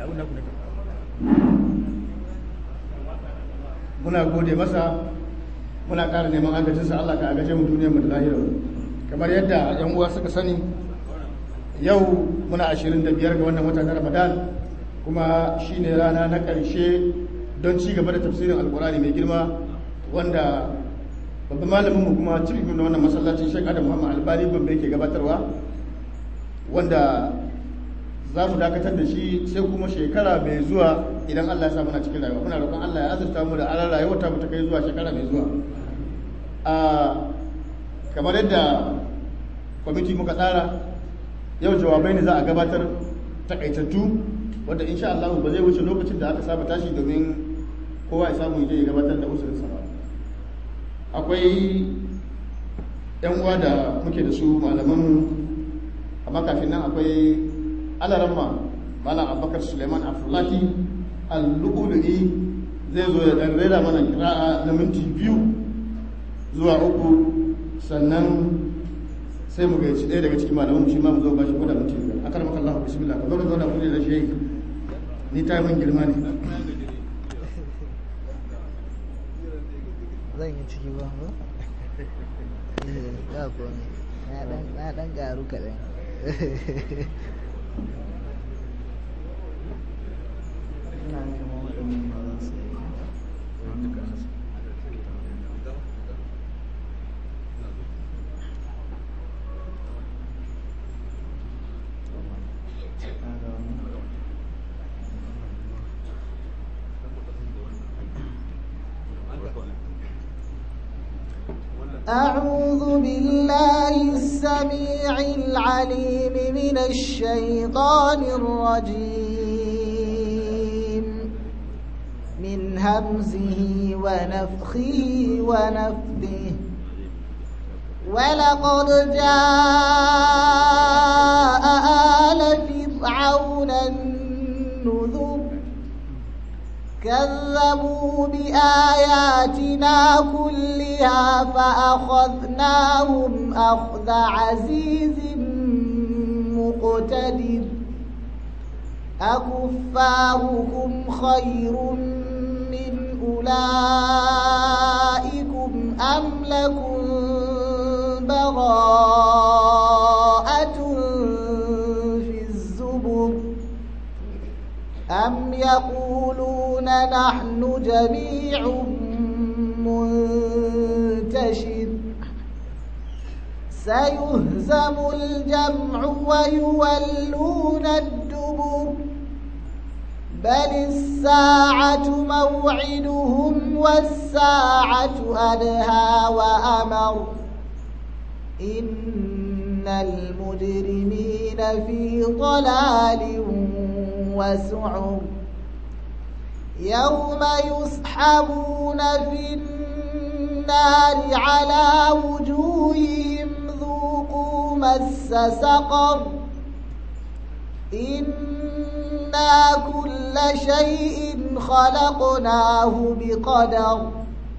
muna gode masa muna ƙara neman agajinsa Allah ka agaje mu duniyar mu da lahira kamar yadda yan uwa suka sani yau muna 25 ga wannan wata na Ramadan kuma shine rana na ƙarshe don ci gaba da tafsirin alkurani mai girma wanda babban malamin mu kuma cikin na wannan masallacin Sheikh Adam Muhammad Albani Gombe yake gabatarwa wanda za mu dakatar da shi sai kuma shekara mai zuwa idan Allah ya sa muna cikin rayuwa muna roƙon Allah ya azurta mu da aran rayuwa ta mu ta kai zuwa shekara mai zuwa a kamar yadda kwamiti muka tsara yau jawabai ne za a gabatar takaitattu wanda insha Allah ba zai wuce lokacin da aka saba tashi domin kowa ya samu ya gabatar da usurinsa ba akwai yan uwa da muke da su malaman amma kafin nan akwai alaramma malam abubakar suleiman afulati al-lu'ulu'i zai zo ya dan rera mana kira'a na minti biyu zuwa uku sannan sai mu gaici ɗaya daga cikin malaman shi ma mu zo ba shi koda minti biyar akar maka Allah bismillah ka zo ka zauna kuje da shi ni ta min girma ne zan yi ciki ba ba ba ko ne na dan garu kaɗan أعوذ بالله السميع العليم من الشيطان الرجيم من همزه ونفخه ونفثه ولقد جاء آل فرعون النذر كذبوا بآياتنا كلها فأخذناهم أخذ عزيز مقتدر أكفاركم خير من أولئكم أم لكم براءة في الزبر أم يقولون نحن جميع منتشر سيهزم الجمع ويولون الدبر بل الساعة موعدهم والساعة أدهى وأمر إن المجرمين في ضلال وسعر يوم يسحبون في النار على وجوههم ذوقوا مس سقر إنا كل شيء خلقناه بقدر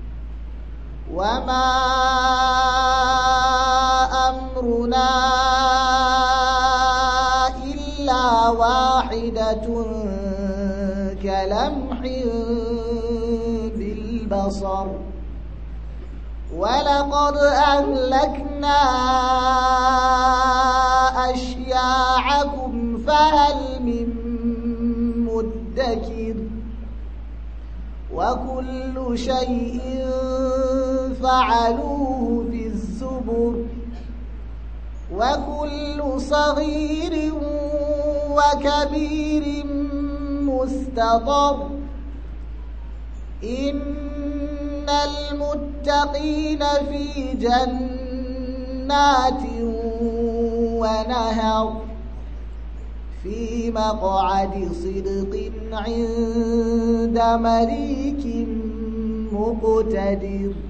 وما أمرنا إلا واحدة كلمح بالبصر ولقد أهلكنا أشياعكم فهل من مدكر وكل شيء فعلوه في الزبر وكل صغير وكبير مستطر إن المتقين في جنات ونهر في مقعد صدق عند مليك مقتدر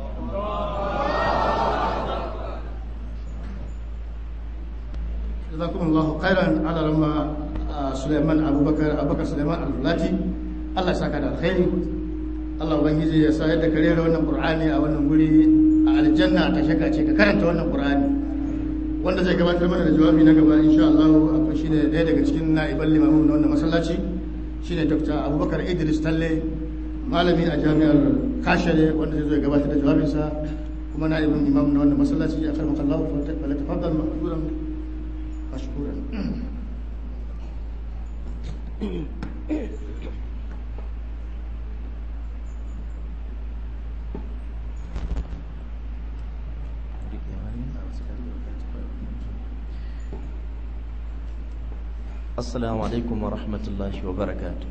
جزاكم الله خيرا على لما سليمان ابو بكر ابو بكر سليمان الفلاتي الله يسعدك على الخير Allah ubangiji ya sa yadda ka rera wannan Qur'ani a wannan guri a aljanna ta shaka ce ka karanta wannan Qur'ani wanda zai gabatar mana da jawabi na gaba insha Allah akwai shine ɗaya daga cikin na'iban limamin na wannan masallaci shine dr abubakar idris talle malami a jami'ar kashare wanda zai zo ya gabatar da jawabinsa kuma na ibn imam na wannan masallaci a karmaka Allah fa tafaddal ma'zuran mashkuran السلام عليكم ورحمة الله وبركاته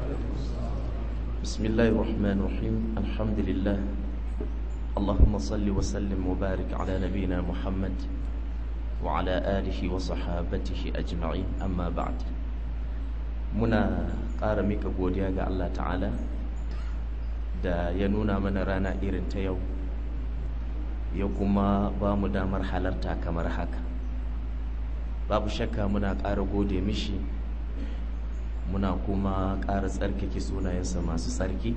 بسم الله الرحمن الرحيم الحمد لله اللهم صل وسلم وبارك على نبينا محمد وعلى آله وصحابته أجمعين أما بعد muna ƙara mika godiya ga Allah ta'ala da ya nuna mana rana irin ta yau ya kuma ba mu damar halarta kamar haka babu shakka muna ƙara gode mishi muna kuma ƙara tsarkake sunayensa masu tsarki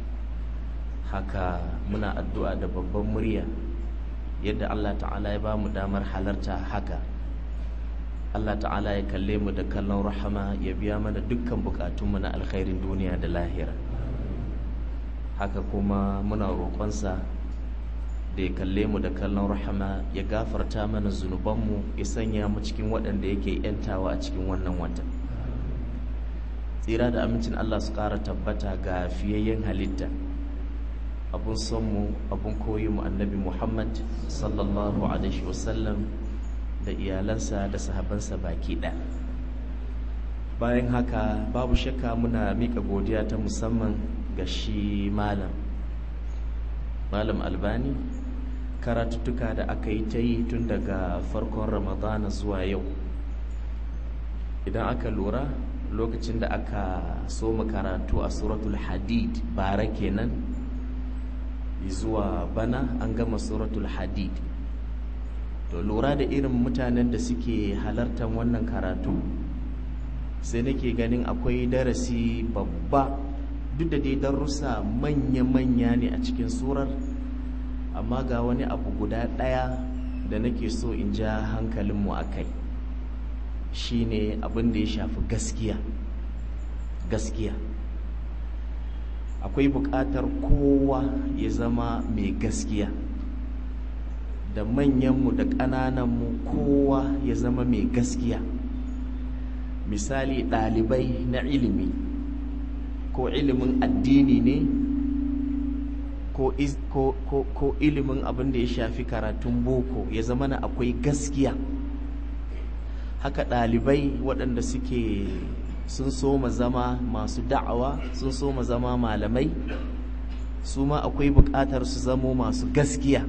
haka muna addu'a da babban murya yadda Allah ta'ala ya ba mu damar halarta haka Allah ta'ala ya kalle mu da kallon rahama ya biya mana dukkan bukatunmu na alkhairin duniya da lahira haka kuma muna roƙonsa da ya kalle mu da kallon rahama ya gafarta mana zunubanmu ya sanya mu cikin waɗanda yake ‘yantawa a cikin wannan watan tsira da amincin Allah su ƙara tabbata ga fiyayyen halitta abun sonmu abun koyi mu annabi Muhammad sallallahu alaihi wasallam da iyalansa da sahabansa baki ɗaya bayan haka babu shakka muna miƙa godiya ta musamman ga shi malam malam albani karatuttuka da aka yi ta yi tun daga farkon ramadana zuwa yau idan aka lura lokacin da aka soma karatu a suratul hadid bara kenan zuwa bana an gama suratul hadid to lura da irin mutanen da suke halartar wannan karatu sai nake ganin akwai darasi babba duk da dai darussa manya-manya ne a cikin surar amma ga wani abu guda ɗaya da nake so in ja hankalinmu a kai shine abin da ya shafi gaskiya gaskiya akwai buƙatar kowa ya zama mai gaskiya da manyanmu da ƙanananmu kowa ya zama mai gaskiya misali ɗalibai na ilimi ko ilimin addini ne ko, ko, ko, ko ilimin abin da ya shafi karatun boko ya zama na akwai gaskiya haka ɗalibai waɗanda suke sun soma zama masu da'awa sun soma zama malamai su ma akwai buƙatar su zamo masu gaskiya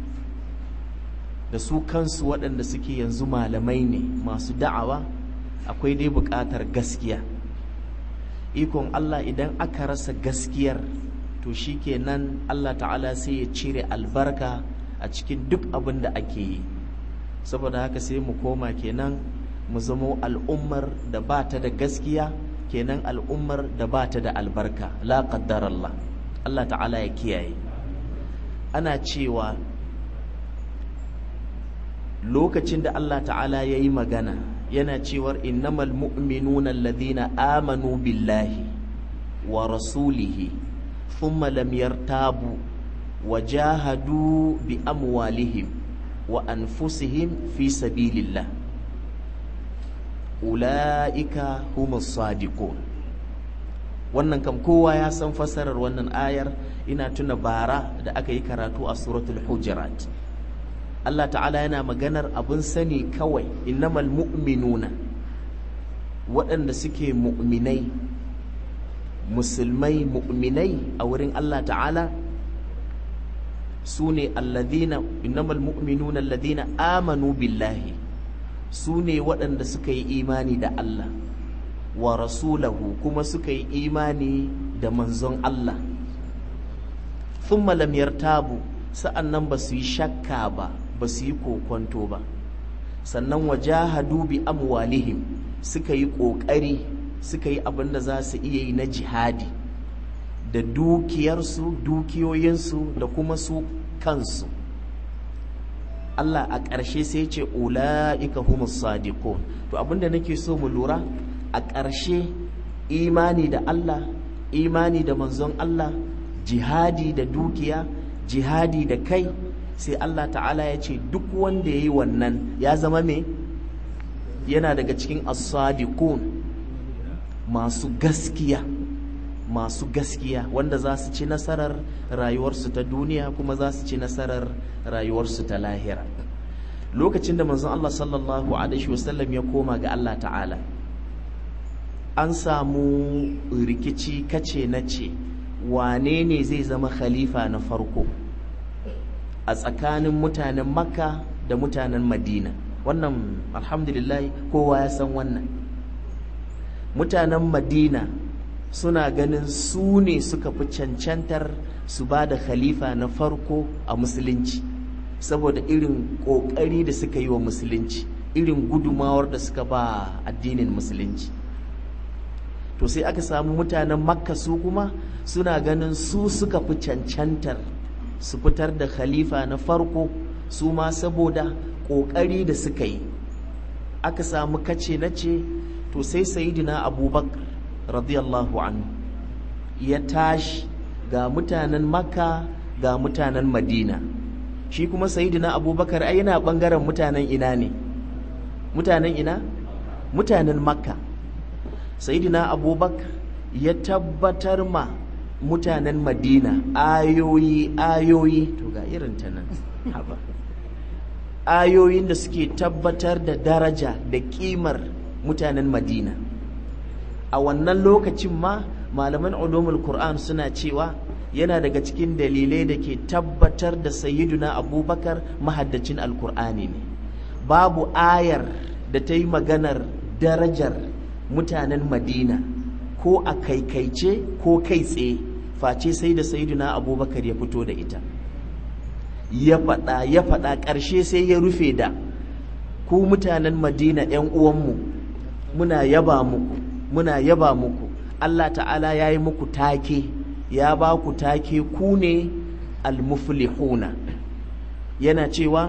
da su kansu waɗanda suke yanzu malamai ne masu da'awa akwai dai buƙatar gaskiya ikon Allah idan aka rasa gaskiyar to shi kenan Allah ta'ala sai ya cire albarka a cikin duk abin da ake yi saboda haka sai mu koma kenan mu zamo al'ummar da ba ta da gaskiya kenan al'ummar da ba ta da albarka la qaddar Allah Allah ta'ala ya kiyaye ana cewa lokacin da Allah ta'ala ya yi magana yana cewar innamal mu'minuna alladhina amanu billahi wa rasulihi thumma lam yartabu wa jahadu bi amwalihim wa anfusihim fi sabilillah ula'ika humus sadiqun wannan kam kowa ya san fasarar wannan ayar ina tuna bara da aka yi karatu a suratul hujurat Allah ta'ala yana maganar abin sani kawai innamal mu'minuna waɗanda suke mu'minai musulmai mu'minai a wurin Allah ta'ala su ne alladhina innamal mu'minuna alladhina amanu billahi su ne waɗanda suka yi imani da Allah wa rasulahu kuma suka yi imani da manzon Allah thumma lam yartabu sa'annan ba su yi shakka ba ba su yi kokonto ba sannan wajahadu bi amwalihim suka yi ƙoƙari suka yi abin da za su iya yi na jihadi da dukiyarsu dukiyoyinsu da kuma su kansu Allah a ƙarshe sai ce ula'ika humus sadiqun to abinda nake so mu lura a ƙarshe imani da Allah imani da manzon Allah jihadi da dukiya jihadi da kai sai Allah ta'ala ya ce duk wanda ya yi wannan ya zama me yana daga cikin as-sadiqun masu gaskiya masu gaskiya wanda za su ci nasarar rayuwarsu ta duniya kuma za su ci nasarar rayuwarsu ta lahira lokacin da manzon Allah sallallahu alaihi wasallam ya koma ga Allah ta'ala an samu rikici kace na ce wane ne zai zama khalifa na farko a tsakanin mutanen makka da mutanen madina wannan alhamdulillah kowa ya san wannan mutanen madina suna ganin su ne suka fi cancantar su ba da khalifa na farko a musulunci saboda irin ƙoƙari da suka yi wa musulunci irin gudumawar da suka ba addinin musulunci to sai aka samu mutanen makka su kuma suna ganin su suka fi cancantar su fitar da khalifa na farko su ma saboda ƙoƙari da suka yi aka samu kace na ce to sai sayidina abubakar radiyallahu anhu ya tashi ga mutanen makka ga mutanen madina shi kuma sayidina abubakar ai yana ɓangaren mutanen ina ne mutanen ina mutanen makka sayidina abubakar ya tabbatar ma mutanen madina ayoyi ayoyi to ga irin ta nan haba ayoyin da suke tabbatar da daraja da kimar mutanen madina a wannan lokacin ma malaman ulumul qur'an suna cewa yana daga cikin dalilai da ke tabbatar da sayyiduna abubakar mahaddacin alkur'ani ne babu ayar da ta yi maganar darajar mutanen madina ko a kaikaice ko kai tsaye face sai da sayyiduna abubakar ya fito da ita ya faɗa ya faɗa ƙarshe sai ya rufe da ku mutanen madina 'yan uwanmu muna yaba muku muna yaba muku allah ta'ala ya yi muku take ya ba ku take ku ne almuflihuna yana cewa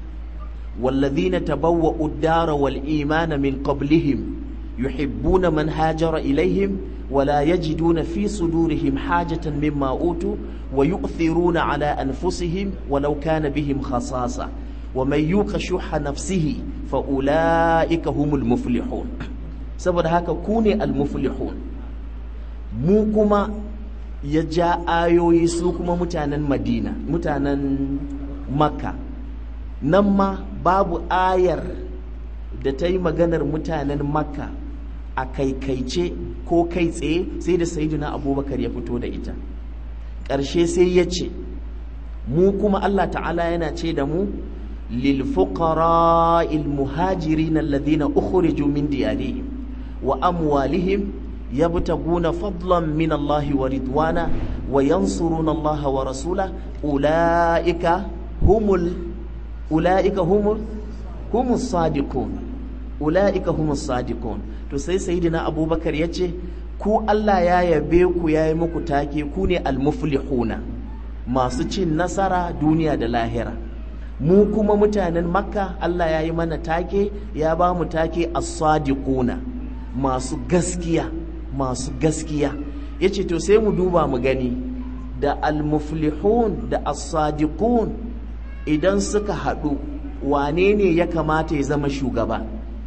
والذين تبوأوا الدار والإيمان من قبلهم يحبون من هاجر إليهم ولا يجدون في صدورهم حاجة مما أوتوا ويؤثرون على أنفسهم ولو كان بهم خصاصة ومن يوق شح نفسه فأولئك هم المفلحون saboda haka ku ne almuflihun mu kuma ya ja ayoyi su kuma mutanen madina mutanen makka nan ma babu ayar da ta yi maganar mutanen makka a kaikaice ko kai tsaye sai da sayidina abubakar ya fito da ita ƙarshe sai ya ce mu kuma allah ta'ala yana ce da mu للفقراء المهاجرين الذين أخرجوا من ديارهم وأموالهم يبتغون فضلا من الله ورضوانا وينصرون الله ورسوله أولئك هم ال... أولئك هم ال... هم الصادقون أولئك هم الصادقون to sai sayyidina abubakar ya ce ku Allah ya yabe ku ya yi muku take ku ne almuflihuna masu cin nasara duniya da lahira mu kuma mutanen makka Allah ya yi mana take ya ba mu take as-sadiquna masu gaskiya masu gaskiya yace to sai mu duba mu gani da al-muflihun da as-sadiqun idan suka haɗu wane ne ya kamata ya zama shugaba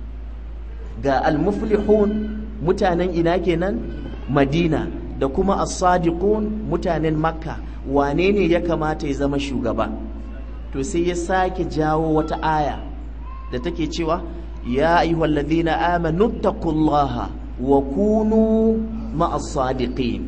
ga al-muflihun mutanen ina kenan madina da kuma as-sadiqun mutanen makka wane ne ya kamata ya zama shugaba to sai ya sake jawo wata aya da take cewa ya ayyuhal ladhina amanu taqullaha wa kunu ma'as sadiqin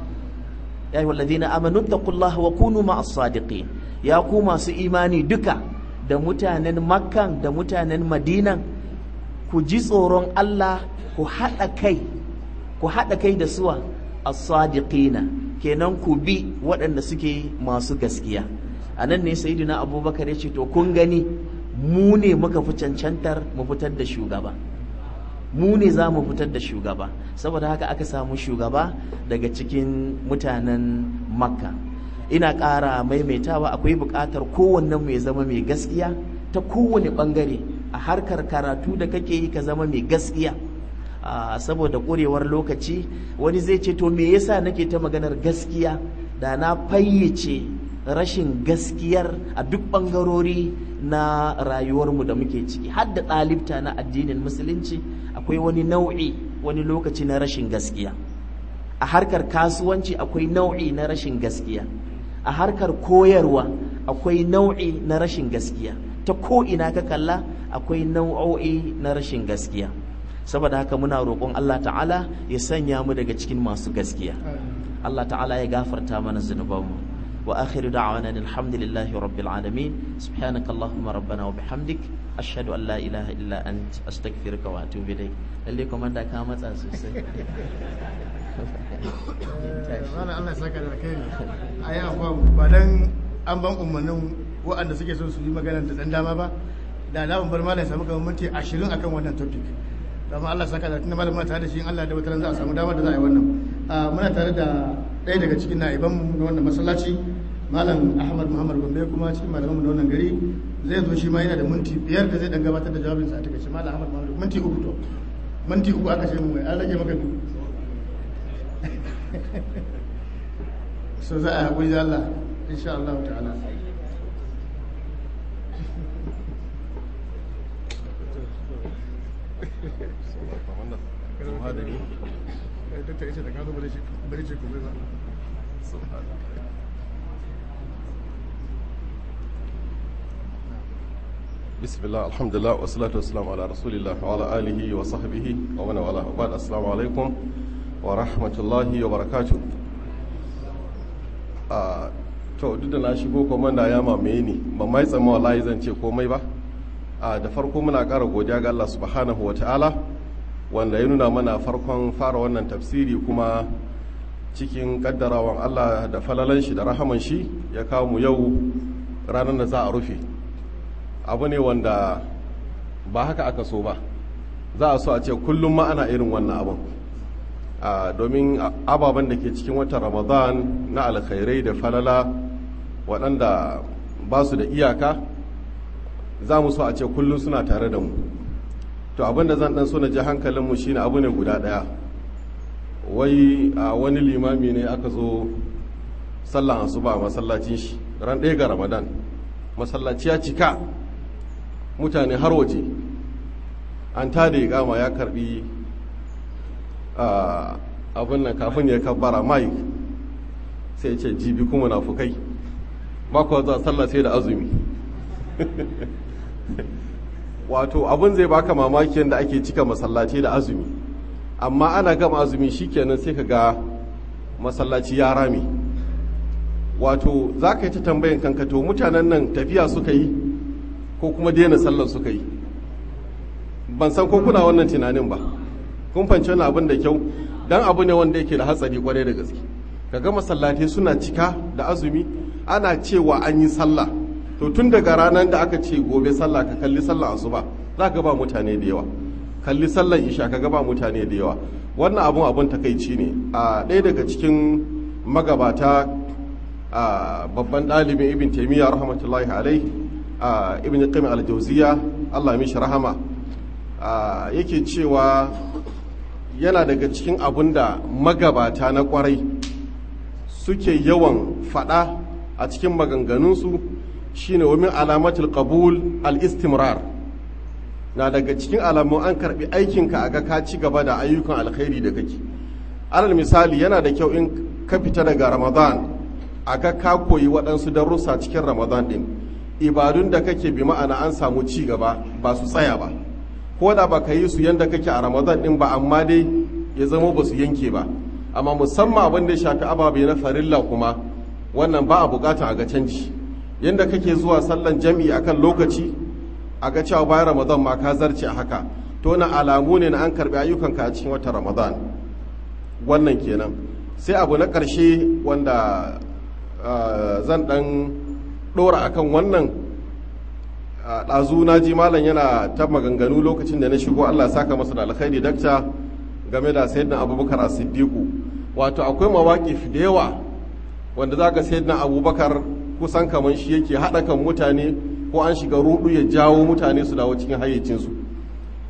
ya ayyuhal ladhina amanu taqullaha wa kunu ma'as sadiqin ya ku masu imani duka da mutanen makkan da mutanen madinan ku ji tsoron Allah ku haɗa kai ku haɗa kai da suwa as-sadiqina kenan ku bi waɗanda suke masu gaskiya a nan ne sayidina abubakar ya ce to kun gani mu ne muka fi cancantar mu fitar da shugaba mu ne za mu fitar da shugaba saboda haka aka samu shugaba daga cikin mutanen makka ina ƙara maimaitawa akwai buƙatar kowannen mu ya zama mai gaskiya ta kowane ɓangare a harkar karatu da kake yi ka zama mai gaskiya saboda ƙurewar lokaci wani zai ce to me yasa nake ta maganar gaskiya da na fayyace rashin gaskiyar a duk ɓangarori na rayuwarmu da muke ciki har da ɗalibta na addinin musulunci akwai wani nau'i wani lokaci na rashin gaskiya a harkar kasuwanci akwai nau'i na rashin gaskiya a harkar koyarwa akwai nau'i na rashin gaskiya ta ko ina ka kalla akwai nau'o'i na rashin gaskiya saboda haka muna roƙon Allah ta'ala ya sanya mu daga cikin masu gaskiya Allah ta'ala ya gafarta mana zunubanmu wa akhiru da'wana alhamdulillahi rabbil alamin subhanaka allahumma rabbana wa bihamdik ashhadu an la ilaha illa ant astaghfiruka wa atubu ilayk lalle komanda ka matsa sosai Mana Allah saka da kai a yi afuwa ba dan an ban umarnin waɗanda suke son su yi magana da ɗan dama ba da na bar malam samu kamar minti ashirin akan wannan topic dama Allah saka da tunda malam muna tare da shi in Allah da wata za a samu damar da za a yi wannan muna tare da ɗaya daga cikin na'iban mu na wannan masallaci malam Ahmad Muhammad Gombe kuma cikin malaman mu na wannan gari zai zo shi ma yana da minti biyar da zai dan gabatar da jawabinsa a takaice malam Ahmad Muhammad minti uku to minti uku aka ce mu mai an rage maka so za a haƙuri da Allah insha Allah ta'ala بسم الله الحمد لله والصلاة والسلام على رسول الله وعلى آله وصحبه ومن والاه وبعد السلام عليكم ورحمة الله وبركاته to duk da na shigo komanda ya mamaye ni ba mai tsama wallahi zan ce komai ba a da farko muna ƙara godiya ga Allah subhanahu wa ta'ala wanda ya nuna mana farkon fara wannan tafsiri kuma cikin kaddarawan Allah da falalan shi da rahaman shi ya kawo mu yau ranar da za a rufe abu ne wanda ba haka aka so ba za a so a ce kullum ma ana irin wannan abin domin ababen da ke cikin watan ramadan na alkhairai da falala waɗanda ba su da iyaka za mu so a ce kullum suna tare da mu to abin da zan ɗan so na ji hankalinmu shine abu ne guda ɗaya wai a wani limami ne aka zo sallan asuba a masallacin shi ran ɗaya ga ramadan masallaci ya cika mutane har waje an tada gama ya karbi abin nan kafin ya kabbara mai sai ce jibi kuma na fukai ba kuwa zuwa sallah sai da azumi wato abin zai baka mamaki yadda ake cika masallaci da azumi amma ana gama azumi shikenan sai ka ga masallaci ya rame wato za ka yi ta tambayin kanka to mutanen nan tafiya suka yi ko kuma daina sallar suka yi ban san ko kuna wannan tunanin ba kun fanci wani abin da kyau dan abu ne wanda yake da hatsari kwarai da gaske kaga masallatai suna cika da azumi ana cewa an yi sallah to tun daga ranar da aka ce gobe sallah ka kalli sallah asuba za ka ba mutane da yawa kalli sallar isha ka ga ba mutane da yawa wannan abun abun takaici ne a ɗaya daga cikin magabata a babban ɗalibin ibn taimiyya rahmatullahi alaihi a ibn qayyim al-jawziya Allah mishi rahama yake cewa yana daga cikin abun da magabata na kwarai suke yawan fada a cikin maganganunsu shine wa min alamatul qabul al-istimrar na daga cikin alamun an karbi aikinka a ga ka ci gaba da ayyukan alkhairi da kake alal misali yana da kyau in ka fita daga ramadan a ga ka koyi waɗansu darussa cikin ramadan ɗin ibadun da kake bi ma'ana an samu ci gaba ba su tsaya ba ko da ba ka yi su yadda kake a ramadan ɗin ba amma dai ya zama ba su yanke ba amma musamman abin da ya shafi ababe na farilla kuma wannan ba a bukata a ga canji yadda kake zuwa sallan jam'i akan lokaci a ga cewa bayan ramadan ma ka zarce a haka to na alamu ne na an karbi ayyukanka a cikin watan ramadan wannan kenan sai abu na ƙarshe wanda zan ɗan ɗora akan wannan ɗazu na ji malam yana ta maganganu lokacin da na shigo allah saka masa da alkhairi dakta game da sayyidina abubakar a siddiqu wato akwai mawaƙif da yawa wanda za ka sayyidina abubakar kusan kamar shi yake haɗa kan mutane ko an shiga rudu ya jawo mutane su dawo cikin hayyacinsu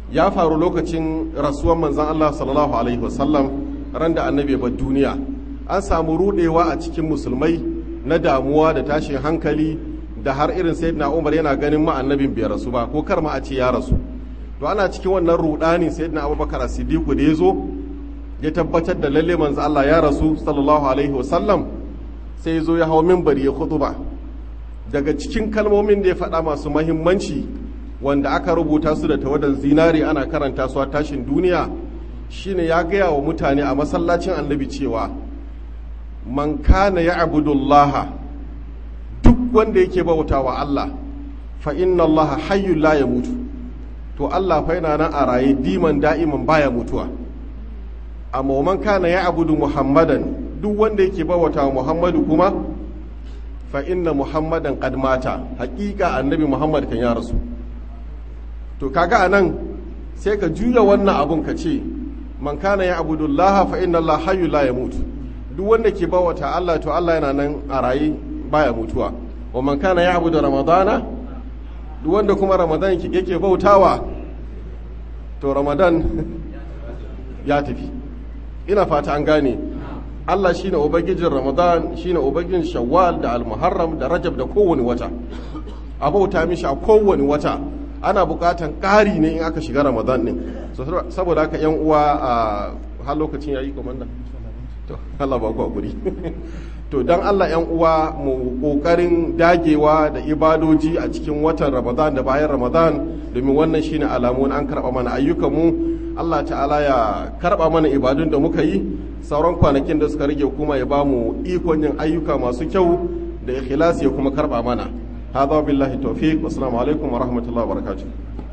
ya faru lokacin rasuwan manzan Allah sallallahu alaihi wasallam ran da annabi bar duniya an samu rudewa a cikin musulmai na damuwa da tashin hankali da har irin sayyidina Umar yana ganin ma annabin bai rasu ba ko kar ma a ce ya rasu to ana cikin wannan rudani sayyidina Abubakar As-Siddiq da yazo ya tabbatar da lalle manzo Allah ya rasu sallallahu alaihi wasallam sai ya zo ya hawo minbari ya khutba daga cikin kalmomin da ya faɗa masu mahimmanci wanda aka rubuta su da tawadan zinari ana karanta su a tashin duniya shine ya gaya wa mutane a masallacin annabi cewa man kana ya abudullaha duk wanda yake bauta wa Allah fa inna Allah hayyul la mutu to Allah fa yana nan a raye diman da'iman baya mutuwa amma man kana ya abudu muhammadan duk wanda yake bauta wa muhammadu kuma fa inna muhammadan qad mata haƙiƙa annabi muhammad kan ya rasu to kaga anan sai ka juya wannan abun ka ce man kana ya abudullaha fa inna Allah hayyul la mutu duk wanda ke bawata Allah to Allah yana nan a raye baya mutuwa wa man kana ya abudu ramadana duk wanda kuma ramadan yake bautawa to ramadan ya tafi ina fata an gane Allah shine ubangijin ramadan shine ubangijin shawwal da almuharram da rajab da kowane wata a bauta mishi a kowane wata ana bukatan ƙari ne in aka shiga ramadan ne saboda haka yan uwa a har lokacin yayi komanda to Allah ba ku hakuri to dan Allah yan uwa mu kokarin dagewa da ibadoji a cikin watan Ramadan da bayan Ramadan domin wannan shine alamun an karba mana ayyukan mu Allah ta'ala ya karba mana ibadun da muka yi sauran kwanakin da suka rage kuma ya bamu ikon yin ayyuka masu kyau da ikhlasi ya kuma karba mana hada billahi tawfiq wassalamu alaikum wa rahmatullahi wa barakatuh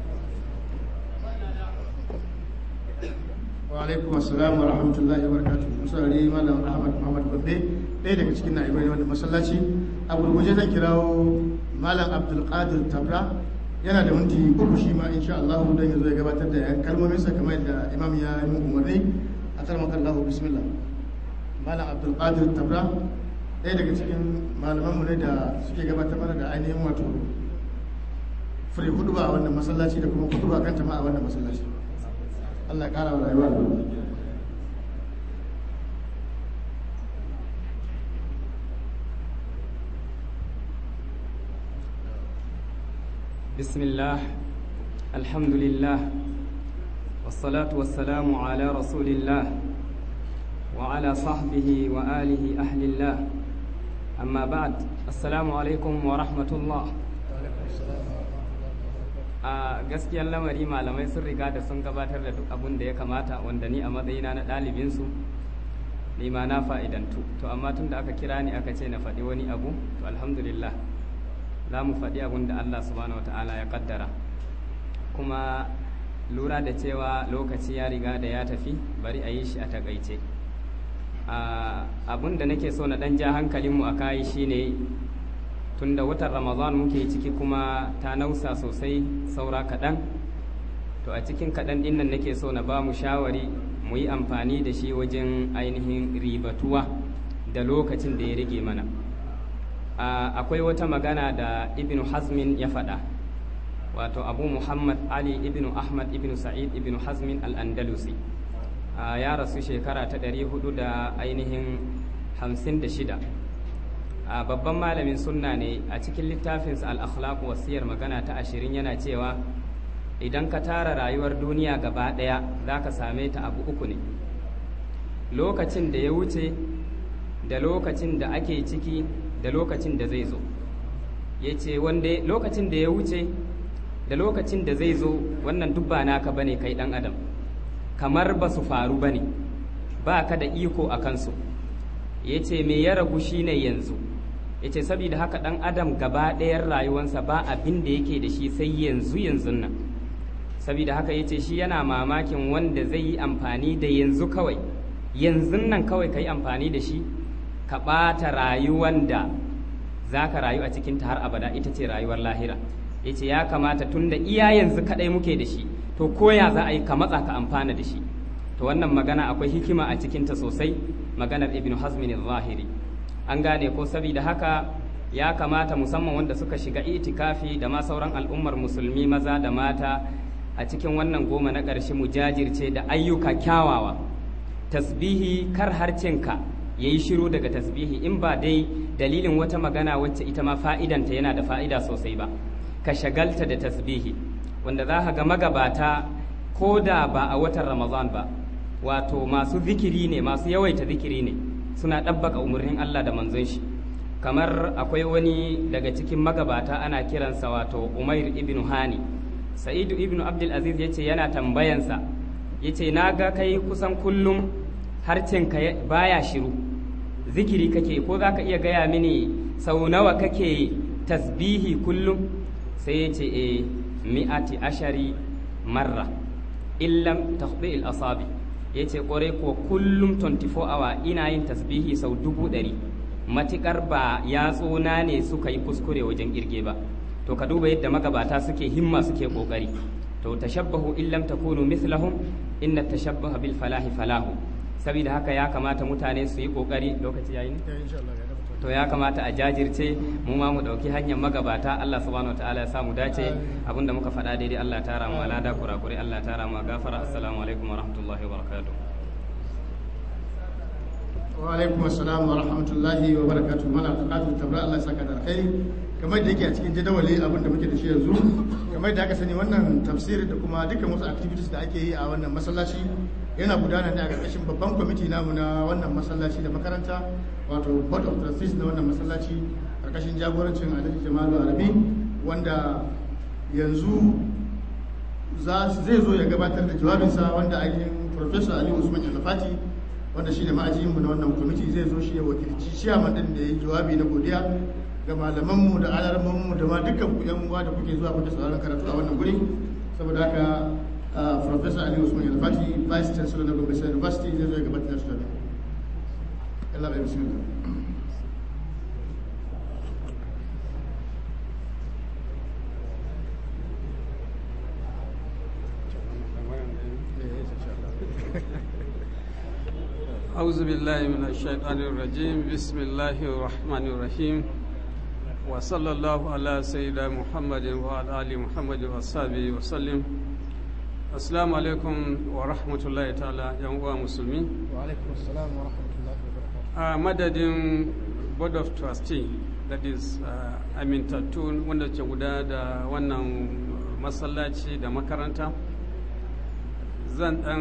wa alaikum assalam wa rahmatullahi wa barakatuh musarari malam ahmad muhammad babbe ɗaya daga cikin na'ibai wanda masallaci a gurguje zan kirawo malam abdul qadir tabra yana da minti uku shi ma insha Allah don ya zo ya gabatar da yan kalmomin sa kamar yadda imam ya yi mun umarni a karmakan Allah bismillah malam abdul qadir tabra ɗaya daga cikin malamanmu ne da suke gabatar mana da ainihin wato fure hudu ba a wannan masallaci da kuma hudu ba kanta ma a wannan masallaci Allah ƙara wa rayuwa بسم الله الحمد لله والصلاة والسلام على رسول الله وعلى صحبه وآله أهل الله أما بعد السلام عليكم ورحمة الله a gaskiyar lamari malamai sun riga da sun gabatar da duk abin da ya kamata wanda ni a matsayina na ɗalibinsu ni ma na fa'idantu to amma tun da aka kira ni aka ce na faɗi wani abu to alhamdulillah za mu faɗi abin da Allah subhanahu wata'ala ya kaddara kuma lura da cewa lokaci ya riga da ya tafi bari a yi shi a takaice abin da nake so na ɗan ja hankalinmu a kayi shine tunda watan ramadan muke ciki kuma ta nausa sosai saura kaɗan to a cikin kaɗan ɗin nan nake so na ba mu shawari mu yi amfani da shi wajen ainihin ribatuwa da lokacin da ya rage mana akwai wata magana da ibnu hazmin ya faɗa wato abu muhammad ali ibnu ahmad ibnu sa'id ibnu hazmin al-andalusi ya rasu shekara ta ɗari hudu da ainihin hamsin da shida a babban malamin sunna ne a cikin littafinsa al-akhlaq wasiyar magana ta ashirin yana cewa idan ka tara rayuwar duniya gaba ɗaya za ka same ta abu uku ne lokacin da ya wuce da lokacin da ake ciki da lokacin da zai zo ya ce lokacin da ya wuce da lokacin da zai zo wannan duk ba naka bane kai ɗan adam kamar ba su faru bane ba ka da iko a kansu ya ce me ya ragu shine yanzu ya ce saboda haka ɗan adam gaba ɗayan rayuwansa ba abin da yake da shi sai yanzu yanzu nan saboda haka ya ce shi yana mamakin wanda zai yi amfani da yanzu kawai yanzu nan kawai ka yi amfani da shi ka ɓata rayuwan da za ka rayu a cikinta har abada ita ce rayuwar lahira ya ce ya kamata tun da iya yanzu kaɗai muke da shi to koya za a yi ka matsa ka amfana da shi to wannan magana akwai hikima a cikinta sosai maganar ibn hazmin zahiri an gane ko saboda haka ya kamata musamman wanda suka shiga itikafi da ma sauran al'ummar musulmi maza da mata a cikin wannan goma na ƙarshe mu jajirce da ayyuka kyawawa tasbihi kar harcenka ya yi shiru daga tasbihi in ba dai dalilin wata magana wacce ita ma fa'idanta yana da fa'ida sosai ba ka shagalta da tasbihi wanda za ka ga magabata ko da ba a watan ramadan ba wato masu zikiri ne masu yawaita zikiri ne suna ɗabbaka umarnin allah da manzon shi kamar akwai wani daga cikin magabata ana kiransa wato umair ibn hani sa'idu ibn abdul aziz ya ce yana tambayansa ya ce na ga kai kusan kullum harcinka baya shiru zikiri kake ko za ka iya gaya mini sau nawa kake tasbihi kullum sai ya ce e mi'ati ashari marra illam tahdi al asabi ya ce kwarai ko kullum 24 awa ina yin tasbihi sau dubu ɗari matikar ba yatsuna ne suka yi kuskure wajen kirge ba to ka duba yadda magabata suke himma suke kokari to tashabbahu illam takunu mithlahum inna tashabbaha bil falahi falahu saboda haka ya kamata mutane su yi kokari lokaci yayi ne to ya kamata a jajirce mu ma mu dauki hanyar magabata Allah subhanahu wataala ya samu dace abinda muka faɗa daidai Allah ya tara mu alada kurakure Allah ya tara mu gafara assalamu alaikum wa rahmatullahi wa barakatuh wa alaikum assalam wa rahmatullahi wa barakatuh mana bukatu tabra Allah saka da alkhairi kamar da yake a cikin jadawali abin da muke da shi yanzu kamar da aka sani wannan tafsir da kuma dukkan wasu activities da ake yi a wannan masallaci yana gudana ne a ƙarƙashin babban kwamiti namu na wannan masallaci da makaranta wato board of trustees na wannan masallaci ƙarƙashin jagorancin alhaji jamalu arabi wanda yanzu zai zo ya gabatar da jawabinsa wanda ainihin professor ali usman yalfati wanda shi ne ma'ajiyinmu na wannan kwamiti zai zo shi ya wakilci ciyaman din da ya yi jawabi na godiya ga malamanmu da alarmanmu da ma dukkan ku yan uwa da kuke zuwa kuke sauraron karatu a wannan guri saboda haka professor ali usman yalfati vice chancellor na gombe state university zai zo ya gabatar da jawabi Allah bai bismillah أعوذ بالله من الشيطان الرجيم بسم الله الرحمن الرحيم وصلى الله على سيدنا محمد وعلى آل محمد وصحبه وسلم السلام عليكم ورحمة الله تعالى يا مسلمين وعليكم السلام ورحمة الله وبركاته a madadin board of trustee that is uh, amintattun wanda ke guda da wannan masallaci da makaranta zan dan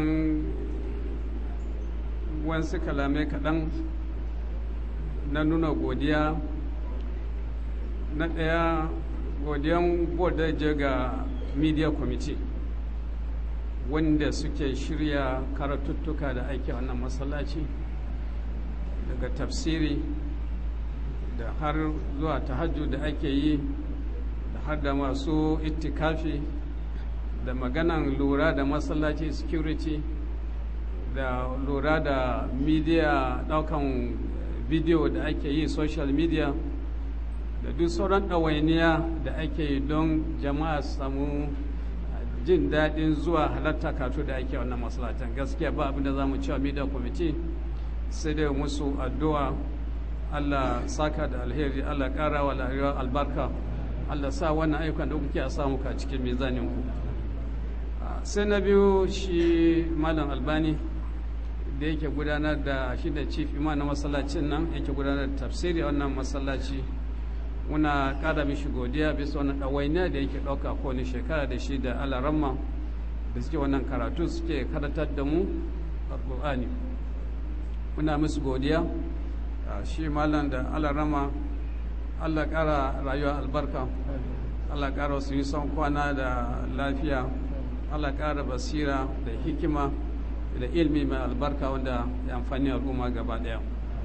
wasu kalamai kaɗan na nuna godiya na ɗaya godiyan board da je ga media committee wanda suke shirya karatuttuka da ake wannan masallaci daga tafsiri da har zuwa tahajjud da ake yi da har da masu itikafi da maganan lura da masallaci security da lura da media daukan bidiyo da ake yi social media da duk sauran ɗawainiya da ake yi don jama'a samu jin daɗin zuwa halatta katu da ake wannan masallacin gaskiya ba abinda za mu cewa media committee sai dai musu addu'a Allah saka da alheri Allah ƙara wa lahirar albarka Allah sa wannan ayyukan da kuke a samu ka cikin mizanin ku sai na biyu shi malam albani da yake gudanar da shi da chief imam na masallacin nan yake gudanar da tafsiri a wannan masallaci muna ƙara mishi godiya bisa wannan ɗawainiya da yake ɗauka kowane shekara da shi da alaramma da suke wannan karatu suke karatar da mu alƙur'ani muna musu godiya shi malam da alarama allah ƙara rayuwa albarka allah ƙara su yi son kwana da lafiya allah ƙara basira da hikima da ilmi mai albarka wanda ya amfani al'umma gaba ɗaya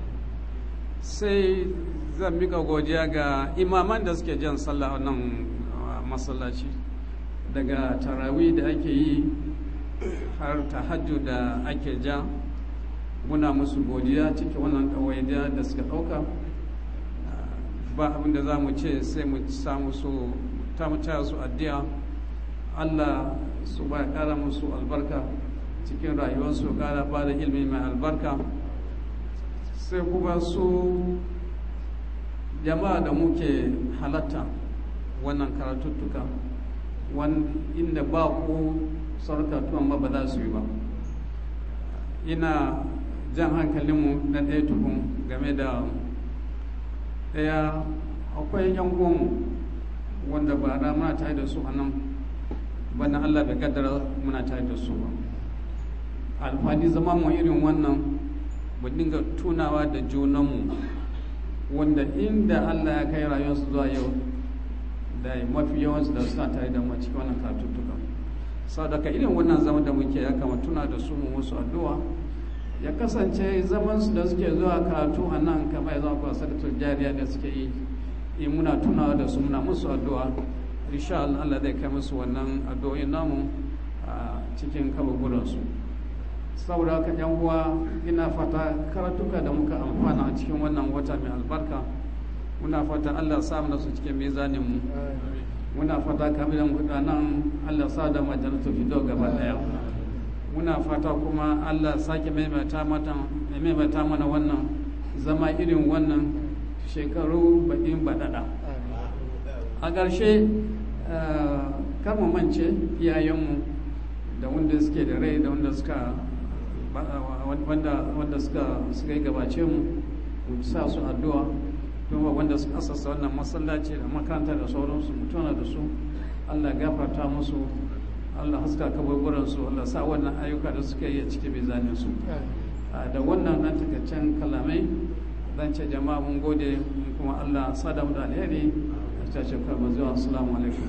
sai zan mika godiya ga imaman da suke jan sallah wannan masallaci daga tarawi da ake yi har tahajju da ake ja muna musu godiya cikin wannan ɗawainiya da suka ɗauka ba abin da za mu ce sai mu samu su ta mutaya su addu'a allah su ba ƙara musu albarka cikin rayuwarsu ƙara ba da ilimi mai albarka sai kuma su jama'a da muke halatta wannan karatuttuka inda ba ko sarkatuwan ma ba za su yi ba ina jan hankalinmu na ɗaya tukun game da ɗaya akwai yan uwanmu wanda ba da muna tare da su a nan bana allah bai kaddara muna tare da su ba alfani zama mu irin wannan mu dinga tunawa da junanmu wanda inda allah ya kai rayuwarsu zuwa yau da mafi yawansu da suna tare da mu cikin wannan katuttuka sau daga irin wannan zama da muke ya kama tuna da su mu musu addu'a ya kasance zamansu da suke zuwa karatu a nan kamar ya zama kuwa sadatar jariya da suke yi in muna tunawa da su muna musu addu'a insha Allah Allah zai kai musu wannan addu'o'in namu a cikin kaburburansu saboda haka yan uwa ina fata karatuka da muka amfana a cikin wannan wata mai albarka muna fata Allah sa mana su cikin mizanin mu muna fata kamar da nan Allah sa da majalatu fido gaba daya muna fata kuma Allah sake maimaita mana wannan zama irin wannan shekaru baƙin baɗaɗa a ƙarshe kar mu mance iyayenmu da wanda suke da rai da wanda suka wanda suka suka yi gabace mu mu sa su addu'a kuma wanda suka asasa wannan masallaci da makaranta da sauransu mu tuna da su Allah gafarta musu Allah haska kaburburansu Allah sa wannan ayyuka da suka yi a cikin mizanin su da wannan nan takaccen kalamai zan ce jama'a mun gode kuma Allah sada mu da alheri a cace karma zuwa assalamu alaikum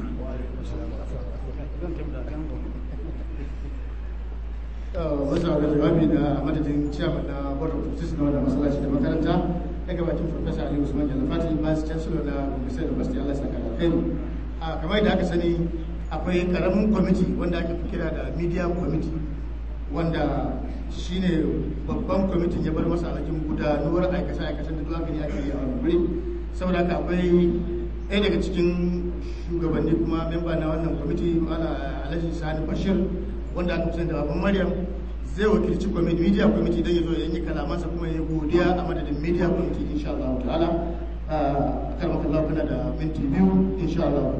wasu da jawabi da madadin ciyaman na board of trustees na wannan masallaci da makaranta ya gabatin professor ali usman jalafati vice chancellor na university university allah saka da kai kamar yadda aka sani akwai karamin kwamiti wanda ake kira da media committee wanda shine babban kwamitin ya bar masa alhakin gudanuwar aikace-aikacen da duwaka ne ake yi a wani wuri saboda haka akwai ɗaya daga cikin shugabanni kuma memba na wannan kwamiti mala alhaji sani bashir wanda aka fi da baban maryam zai wakilci kwamiti media kwamiti don ya zo ya yi kalamansa kuma ya godiya a madadin media kwamiti insha Allah ta'ala a karmakallah kuna da minti biyu insha Allah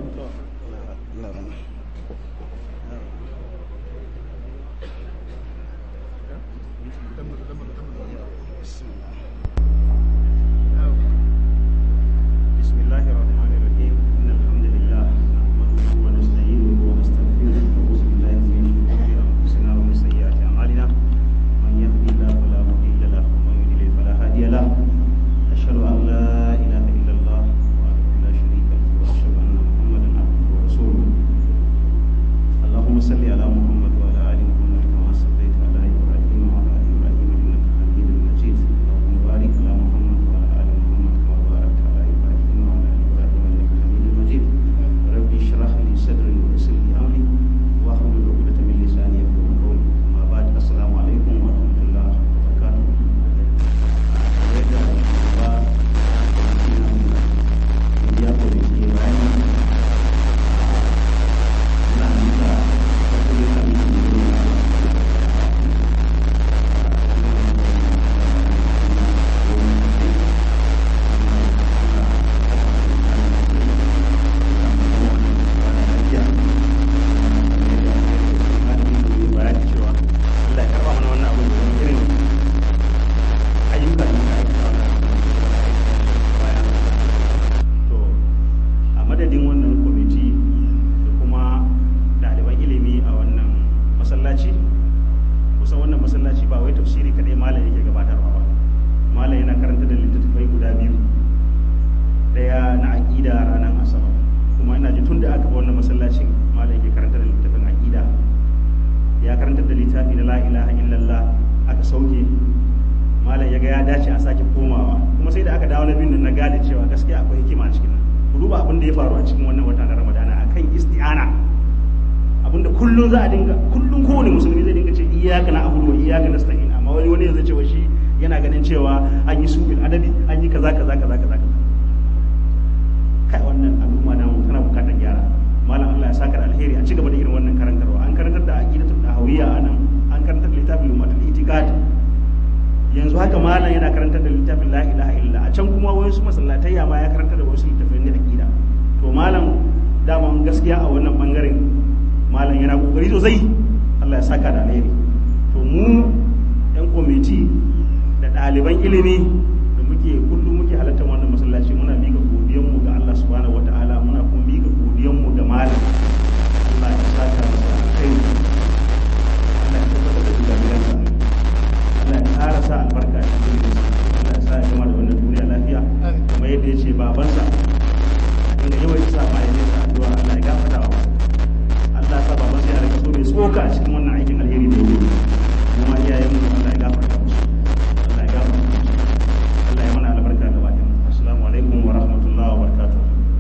daman gaskiya a wannan bangaren malam yana kokari sosai Allah ya saka da alheri to mu yan kwamiti da ɗaliban ilimi da muke kullum muke halartar wannan masallaci muna mika godiyanmu ga Allah subhanahu wataala muna kuma mika godiyanmu ga malam Allah ya saka masa alkhairi Allah ya tabbatar da duka gidansa Allah ya ƙara sa albarka a cikin gidansa Allah ya sa ya gama da wannan duniya lafiya kuma yadda ya ce babansa inda yawan sa mahaifinsa addu'a Allah ya gafarta wa masa Allah ya sa babansa ya rika so mai tsoka a cikin wannan aikin alheri da yake kuma iyayen mu Allah ya gafarta musu Allah ya gafarta musu Allah ya mana albarka da bakin assalamu alaikum wa rahmatullahi wa barakatuh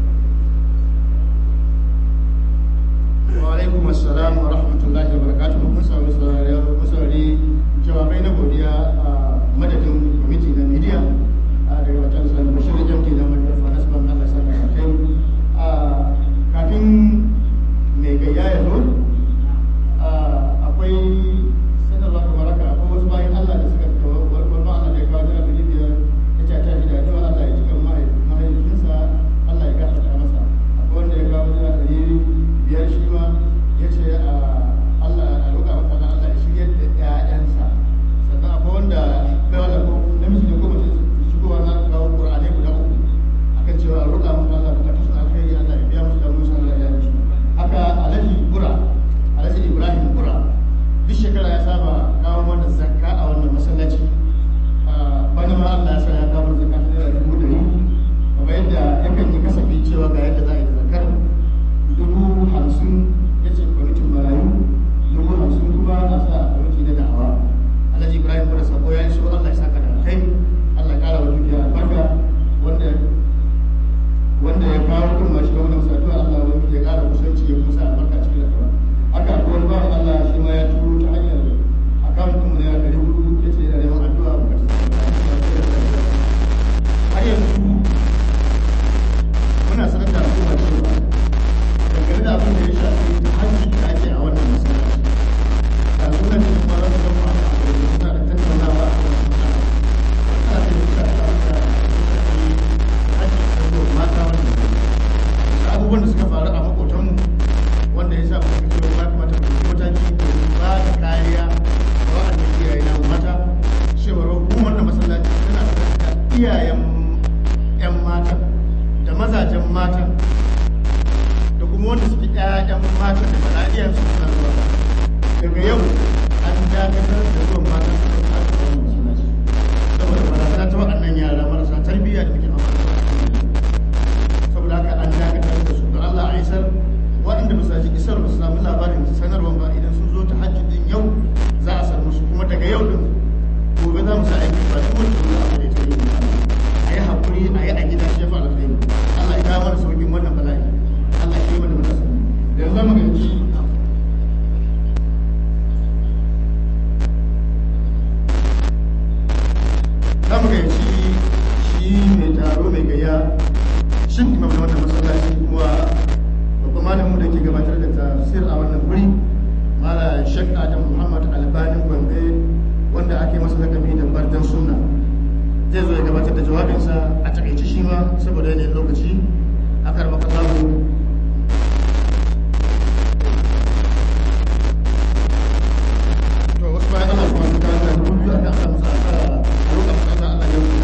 wa alaikum assalam wa rahmatullahi wa barakatuh mun samu saurari mun saurari jawabai na godiya a madadin kwamiti na media a daga watan sanar bashir da jamti da mai karfa nasban Allah saka kai a kafin mai gayya ya zo akwai sanarwa kamar haka akwai wasu bayan Allah da suka kawo wani Allah da ya kawo jira ɗari biyar ya ce a tashi da addu'a Allah ya cika mahaifinsa Allah ya gafarta masa akwai wanda ya kawo jira ɗari biyar shi ma ya ce Allah a roƙa masa Allah Allah ya shiryar da ƴaƴansa sannan akwai wanda kai wanda ko namiji ne ko mace shigowa na kawo Qur'ani guda uku akan cewa a roƙa masa Allah bukatun su alkhairi Allah ya biya musu damuwar su Allah ya yi haka Alhaji Bura Alhaji Ibrahim Bura duk shekara ya saba kawo mana zakka a wannan masallaci bana ma Allah ya sa ya kawo zakka ta naira dubu ɗari kamar yadda yakan yi kasafi cewa ga yadda za a yi da zakkar dubu hamsin ya ce kwamitin marayu dubu hamsin kuma a sa a kwamiti na da'awa alhaji ibrahim kuma sako ya iso allah ya saka da kai allah ya kara wa dukiya albarka wanda wanda ya kawo kun ma shi wani masu addu'a allah wani ya kara kusanci ya kusa albarka cikin addu'a haka akwai wani bawan allah shi ma ya turo ta hanyar akawun kuma na ɗari hudu ya ce yana neman addu'a bukatu har yanzu muna sanar da al'umma cewa dangane da abin da ya shafi hajji da ake a wannan masallaci da suna da kuma za su zama a abu da suna da tattaunawa a kan suna ana da duka da abin da ya shafi hajji da zuwa mata wannan da abubuwan da suka faru a makotanmu wanda ya sa mu suka cewa ya kamata mu ɗauki mataki domin ba da kariya ga wa'anda iyaye na mata cewar hukumar da masallaci tana sanar da iyayen 'yan matan da mazajen matan da kuma wanda suke ƴaƴan matan da bala'iyar su suna zuwa daga yau an dakatar da zuwan matan su kan aka kawo masallaci saboda barazana ta waɗannan yara marasa tarbiyya da muke fama da su saboda haka an dakatar da su da Allah a isar waɗanda ba su ji isar ba su samu labarin sanarwar ba idan sun zo ta hajji din yau za a san musu kuma daga yau din gobe za mu sa aiki ba duk wanda zuwa abu da ta yi a yi haƙuri a yi a gida shi ya fi alkhairi Allah ya kawo mana sauƙin wannan bala'i Allah ya yi mana matasa da yanzu mu ganci za mu ganci shi mai taro mai gayya shin imam na wannan masallaci kuma babban malamin da ke gabatar da tafsir a wannan guri mala shek adam muhammad albanin gombe wanda ake masa lakabi da bardan sunna zai zo ya gabatar da jawabinsa a takaice shi ma saboda yanayin lokaci a karɓar kasamu to wasu bayan ana kuma su kawo da dubu biyu a kan samu sa a roƙa bukata Allah ya wuce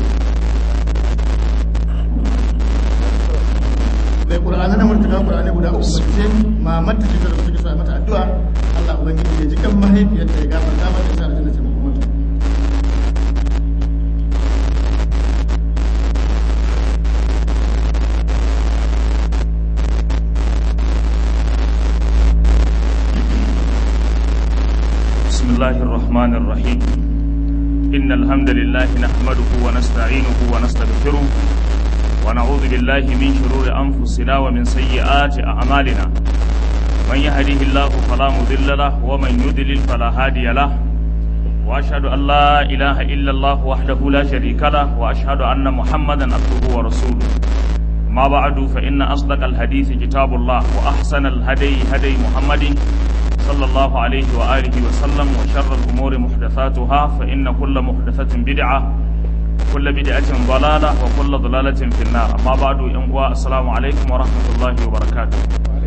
mai ƙur'ani na murtuka ƙur'ani guda uku ba ce mamar ta ce da suke sa mata addu'a Allah ubangiji ya ji kan mahaifiyarta ya gafarta mata ya sa aljanna ce makomata بسم الله الرحمن الرحيم إن الحمد لله نحمده ونستعينه ونستغفره ونعوذ بالله من شرور أنفسنا ومن سيئات أعمالنا من يهده الله فلا مضل له ومن يضلل فلا هادي له وأشهد أن لا إله إلا الله وحده لا شريك له وأشهد أن محمدا عبده ورسوله ما بعد فإن أصدق الحديث كتاب الله وأحسن الهدي هدي محمد صلى الله عليه وآله وسلم وشر الأمور محدثاتها فإن كل محدثة بدعة وكل بدعة ضلالة وكل ضلالة في النار أما بعد إنقوى السلام عليكم ورحمة الله وبركاته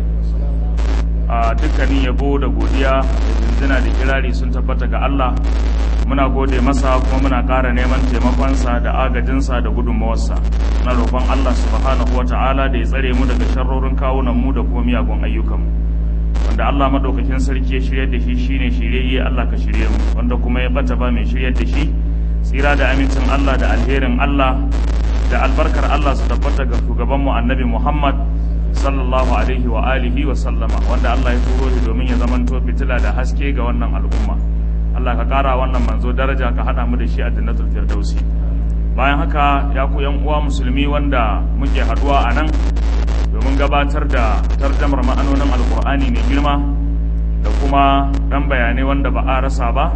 a dukkanin yabo da godiya da zinzina da kirari sun tabbata ga Allah muna gode masa kuma muna ƙara neman taimakonsa da agajinsa da gudunmawarsa na roƙon Allah subhanahu wa ta'ala da ya tsare mu daga sharrorin kawunan mu da kuma miyagun ayyukanmu wanda Allah madaukakin sarki ya shirya da shi shine shiryayye Allah ka shirye mu wanda kuma ya bata ba mai shiryar da shi tsira da amincin Allah da alherin Allah da albarkar Allah su tabbata ga shugabanmu annabi Muhammad sallallahu alaihi wa alihi wa sallama wanda Allah ya turo shi domin ya zamanto fitila da haske ga wannan al'umma Allah ka kara wannan manzo daraja ka hada mu da shi a jannatul firdausi bayan haka ya ku yan uwa musulmi wanda muke haduwa a nan domin gabatar da tarjamar ma'anonin alkur'ani mai girma da kuma dan bayanai wanda ba a rasa ba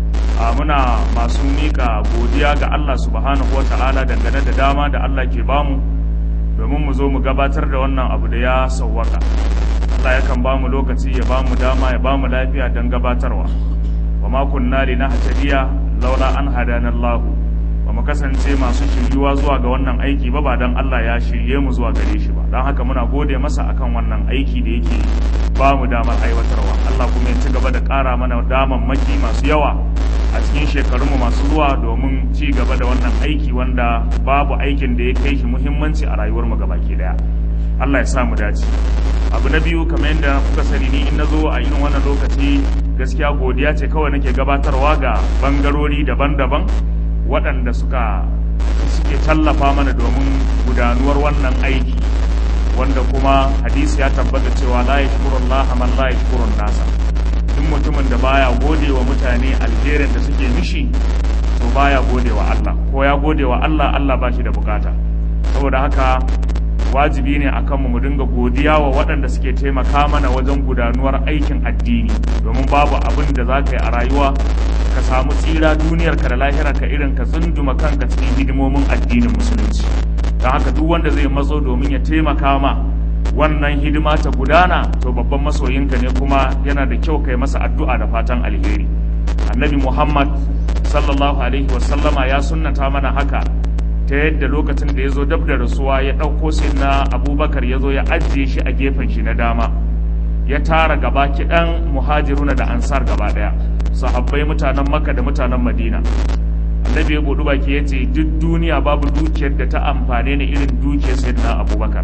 a muna masu mika godiya ga Allah subhanahu wa ta'ala dangane da dama da Allah ke bamu domin mu zo mu gabatar da wannan abu da ya sauwaka Allah yakan ba mu lokaci ya ba mu dama ya ba mu lafiya don gabatarwa wa ma kunna li nahtadiya laula an hadana Allah ba mu kasance masu shiryuwa zuwa ga wannan aiki ba ba dan Allah ya shirye mu zuwa gare shi ba don haka muna gode masa akan wannan aiki da yake ba mu damar aiwatarwa Allah kuma ya ci gaba da ƙara mana damammaki masu yawa a cikin shekarunmu masu zuwa domin ci gaba da wannan aiki wanda babu aikin da ya kai shi muhimmanci a rayuwarmu gabaki daya Allah ya sa mu dace abu na biyu kamar yadda kuka sani ni in nazo a irin wannan lokaci gaskiya godiya ce kawai nake gabatarwa ga bangarori daban-daban waɗanda suka suke tallafa mana domin gudanuwar wannan aiki wanda kuma hadisi ya tabbata cewa la yashkurullaha man la yashkurun nasa duk mutumin da baya gode wa mutane alherin da suke mishi to baya gode wa Allah ko ya gode wa Allah Allah ba shi da bukata saboda haka wajibi ne a kanmu mu dinga godiya wa waɗanda suke taimaka mana wajen gudanuwar aikin addini domin babu abin da za ka yi a rayuwa ka samu tsira duniyarka da lahirarka irin ka tsunduma kanka cikin hidimomin addinin musulunci don haka duk wanda zai matso domin ya taimaka ma wannan hidima ta gudana to babban masoyinka ne kuma yana da kyau kai masa addu'a da fatan alheri annabi muhammad sallallahu alaihi wasallama ya sunnata mana haka ta yadda lokacin da ya zo dab da rasuwa ya ɗauko sai na abubakar ya zo ya ajiye shi a gefen shi na dama ya tara gaba kiɗan muhajiruna da ansar gaba ɗaya sahabbai mutanen makka da mutanen madina annabi ya buɗu baki ya ce duk duniya babu dukiyar da ta amfane ni irin dukiyar sayyidina abubakar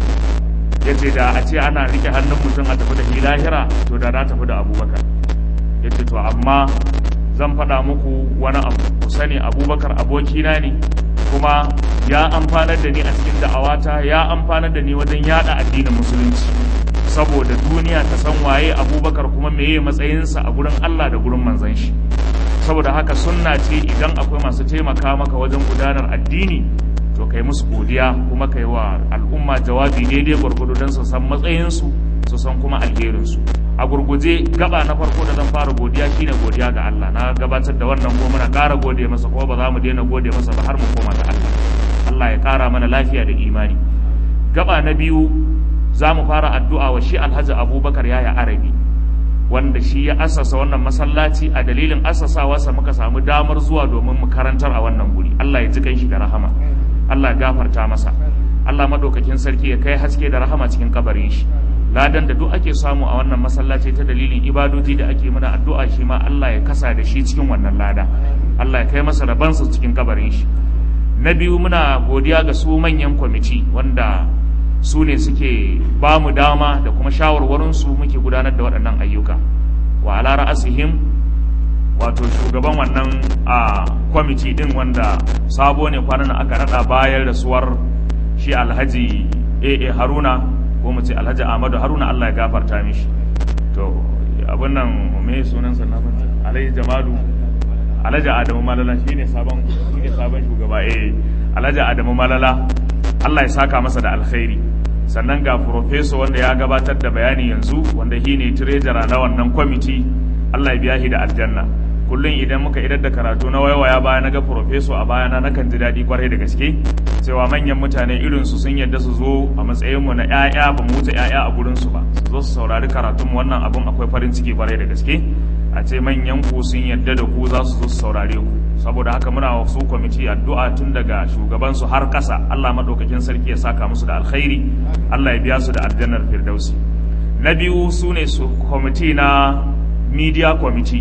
ya ce da a ce ana rike hannun mutum a tafi da shi lahira to da na tafi da abubakar ya ce to amma zan faɗa muku wani abu ku sani abubakar abokina ne kuma ya amfanar da ni a cikin da'awata ya amfanar da ni wajen yada addinin musulunci saboda duniya ta san waye abubakar kuma meye matsayinsa a gurin allah da gurin manzan shi saboda haka sunna ce idan akwai masu taimaka maka wajen gudanar addini to kai musu godiya kuma kai wa al'umma jawabi daidai gwargwado don su san matsayinsu su san kuma alherinsu a gurguje gaba na farko da zan fara godiya shine godiya ga Allah na gabatar da wannan ko muna ƙara gode masa ko ba za mu daina gode masa ba har mu koma ga Allah Allah ya ƙara mana lafiya da imani gaba na biyu za mu fara addu'a wa shi Alhaji Abubakar yaya Arabi wanda shi ya asasa wannan masallaci a dalilin asasawarsa muka samu damar zuwa domin mu karantar a wannan guri Allah ya ji kan shi da rahama Allah ya gafarta masa Allah madaukakin sarki ya kai haske da rahama cikin kabarin shi ladan da duk ake samu a wannan masallaci ta dalilin ibadoji da ake mana addu'a shi ma Allah ya kasa da shi cikin wannan lada Allah ya kai masa rabansa cikin kabarin shi na biyu muna godiya ga su manyan kwamiti wanda su ne suke ba mu dama da kuma shawarwarinsu muke gudanar da waɗannan ayyuka wa ala ra'asihim wato shugaban wannan a kwamiti din wanda sabo ne kwanan aka rada bayar da suwar shi alhaji aa haruna ko mu ce alhaji ahmadu haruna allah ya gafarta mishi to abin nan me sunansa na manta alhaji jamalu alhaji adamu malala shine sabon shine sabon shugaba eh alhaji adamu malala allah ya saka masa da alkhairi sannan ga professor wanda ya gabatar da bayani yanzu wanda shi ne treasurer na wannan kwamiti allah ya biya shi da aljanna kullum idan muka idar da karatu na waiwaya baya na ga professor a bayana nakan ji daɗi kwarai da gaske cewa manyan mutane irin su sun yadda su zo a matsayinmu na 'ya'ya ba mu wuce 'ya'ya a gurin su ba su zo su saurari karatun wannan abun akwai farin ciki kwarai da gaske a ce manyan ku sun yadda da ku za su zo su saurare ku saboda haka muna wa su kwamiti addu'a tun daga shugabansu har ƙasa Allah maɗaukakin sarki ya saka musu da alkhairi Allah ya biya su da aljannar firdausi na biyu su ne su kwamiti na media committee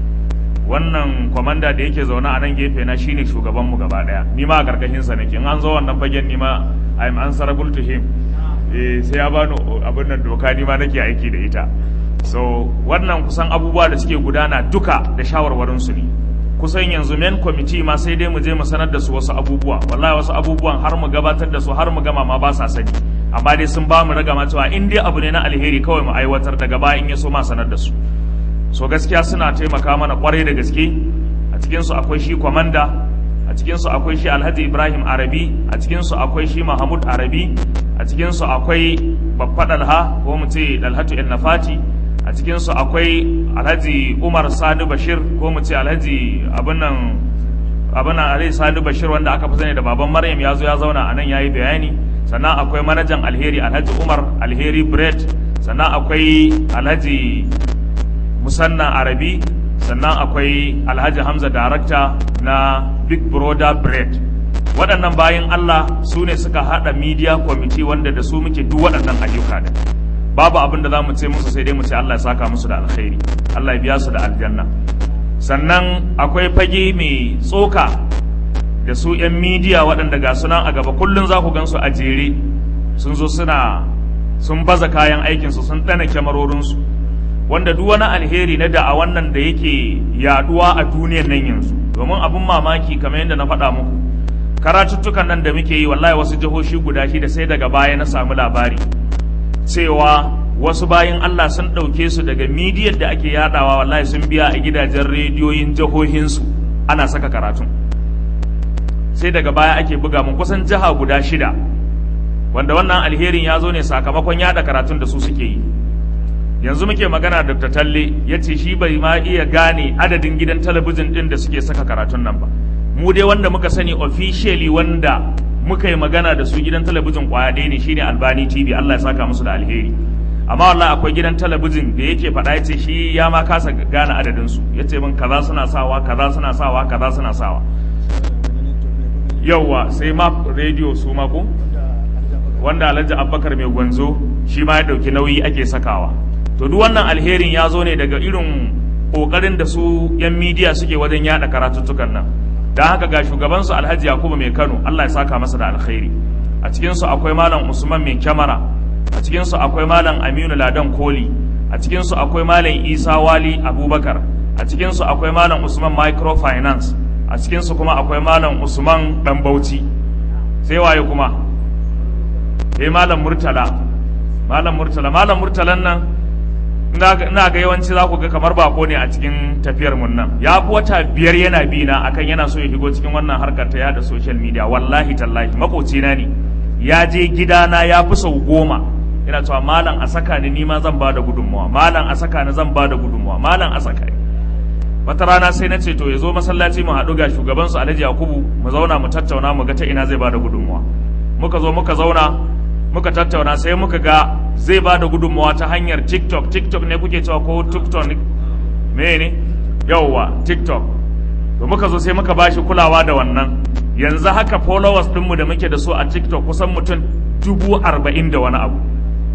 wannan kwamanda da yake zaune a nan gefe na shine shugabanmu gaba daya ni ma a karkashin sa nake in an zo wannan fagen ni ma I'm answerable to him eh sai ya bani abin nan doka ni ma nake aiki da ita so wannan kusan abubuwa da suke gudana duka da shawarwarin su ne kusan yanzu men committee ma sai dai mu je mu sanar da su wasu abubuwa wallahi wasu abubuwan har mu gabatar da su har mu gama ma ba sa sani amma dai sun ba mu ragama cewa in dai abu ne na alheri kawai mu aiwatar daga baya in ya so ma sanar da su so gaskiya suna taimaka mana kwarai da gaske a cikinsu akwai shi kwamanda a cikinsu akwai shi alhaji ibrahim arabi a cikinsu akwai shi mahmud arabi a cikinsu akwai babba dalha ko mu ce dalhatu el nafati a cikinsu akwai alhaji umar sani bashir ko mu ce alhaji abin nan abin nan alhaji sani bashir wanda aka fi sani da baban maryam ya zo ya zauna a nan ya yi bayani sannan akwai manajan alheri alhaji umar alheri bread sannan akwai alhaji musannan arabi sannan akwai alhaji hamza darakta na big brother bread waɗannan bayan allah su ne suka haɗa media committee wanda da su muke duk waɗannan ayyuka da babu abin da za mu ce musu sai dai mu ce allah ya saka musu da alkhairi allah ya biya su da aljanna sannan akwai fage mai tsoka da su 'yan media waɗanda ga sunan a gaba kullum za ku gan su a jere sun zo suna sun baza kayan aikinsu sun ɗana kyamarorinsu wanda duk wani alheri na da'a wannan da yake yaduwa a duniyar nan yanzu domin abin mamaki kamar yadda na faɗa muku karatuttukan nan da muke yi wallahi wasu jihohi guda shida sai daga baya na samu labari cewa wasu bayan Allah sun ɗauke su daga midiyar da ake yadawa wallahi sun biya a gidajen rediyoyin jihohinsu ana saka karatun sai daga baya ake buga mun kusan jiha guda shida wanda wannan alherin ya zo ne sakamakon yada karatun da su suke yi yanzu muke magana da Dr. Talle ya ce shi bai ma iya gane adadin gidan talabijin din da suke saka karatun nan ba mu dai wanda muka sani officially wanda muka yi magana da su gidan talabijin kwaya ɗaya ne shine Albani TV Allah ya saka musu da alheri amma wallahi akwai gidan talabijin da yake faɗa ya ce shi ya ma kasa gane adadin su ya ce min kaza suna sawa kaza suna sawa kaza suna sawa yauwa sai ma radio su ma ko wanda Alhaji Abubakar mai gwanzo shi ma ya ɗauki nauyi ake sakawa to duk wannan alherin ya zo ne daga irin kokarin da su yan midiya suke wajen yada karatuttukan nan don haka ga shugabansu alhaji yakubu mai kano allah ya saka masa da alkhairi a cikinsu akwai malam usman mai kyamara a cikinsu akwai malam aminu ladan koli a cikinsu akwai malam isa wali abubakar a cikinsu akwai malam usman microfinance a cikinsu kuma akwai malam usman dan bauchi sai waye kuma sai malam murtala malam murtala malam murtalan nan ina ga yawanci za ku ga kamar bako ne a cikin tafiyar mun nan ya fi wata biyar yana bi na akan yana so ya shigo cikin wannan harkar ta yada social media wallahi tallahi makocina ne ya je gidana ya fi sau goma yana cewa malam a saka ni nima zan ba da gudunmawa malam a saka ni zan ba da gudunmawa malam a saka ni wata rana sai na ce to ya zo masallaci mu haɗu ga shugaban su alhaji yakubu mu zauna mu tattauna mu ga ta ina zai ba da gudunmawa muka zo muka zauna muka tattauna sai muka ga zai ba da gudunmawa ta hanyar tiktok tiktok ne kuke cewa ko tiktok me ne yauwa tiktok to muka zo sai muka ba shi kulawa da wannan yanzu haka followers ɗinmu da muke da su a tiktok kusan mutum dubu arba'in da wani abu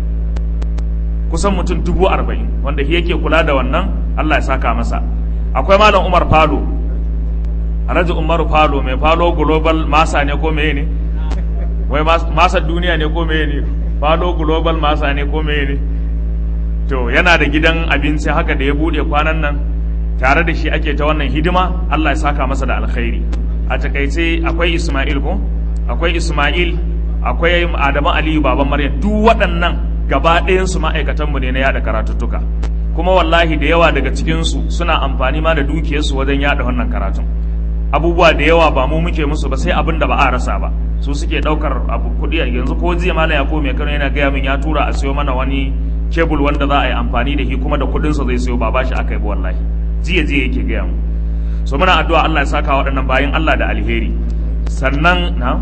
kusan mutum dubu arba'in wanda shi yake kula da wannan allah ya saka masa akwai malam umar falo alhaji umaru falo mai falo global masa ne ko meye ne wai masa duniya ne ko meye ne falo global masa ne ko meye ne to yana da gidan abinci haka da ya bude kwanan nan tare da shi ake ta wannan hidima Allah ya saka masa da alkhairi a takaice akwai Ismail ko akwai Ismail akwai Adamu Aliyu baban Maryam duk waɗannan gaba ɗayan su ma'aikatan mu ne na yada karatuttuka kuma wallahi da yawa daga cikin su suna amfani ma da dukiyarsu wajen yada wannan karatun abubuwa da yawa ba mu muke musu ba sai abin da ba a rasa ba su suke daukar abu kuɗi yanzu ko jiya malam ya mai kano yana gaya min ya tura a siyo mana wani kebul wanda za a yi amfani da shi kuma da kuɗin sa zai siyo ba bashi aka yi ba wallahi jiya jiya yake gaya mu so muna addu'a Allah ya saka waɗannan bayan Allah da alheri sannan na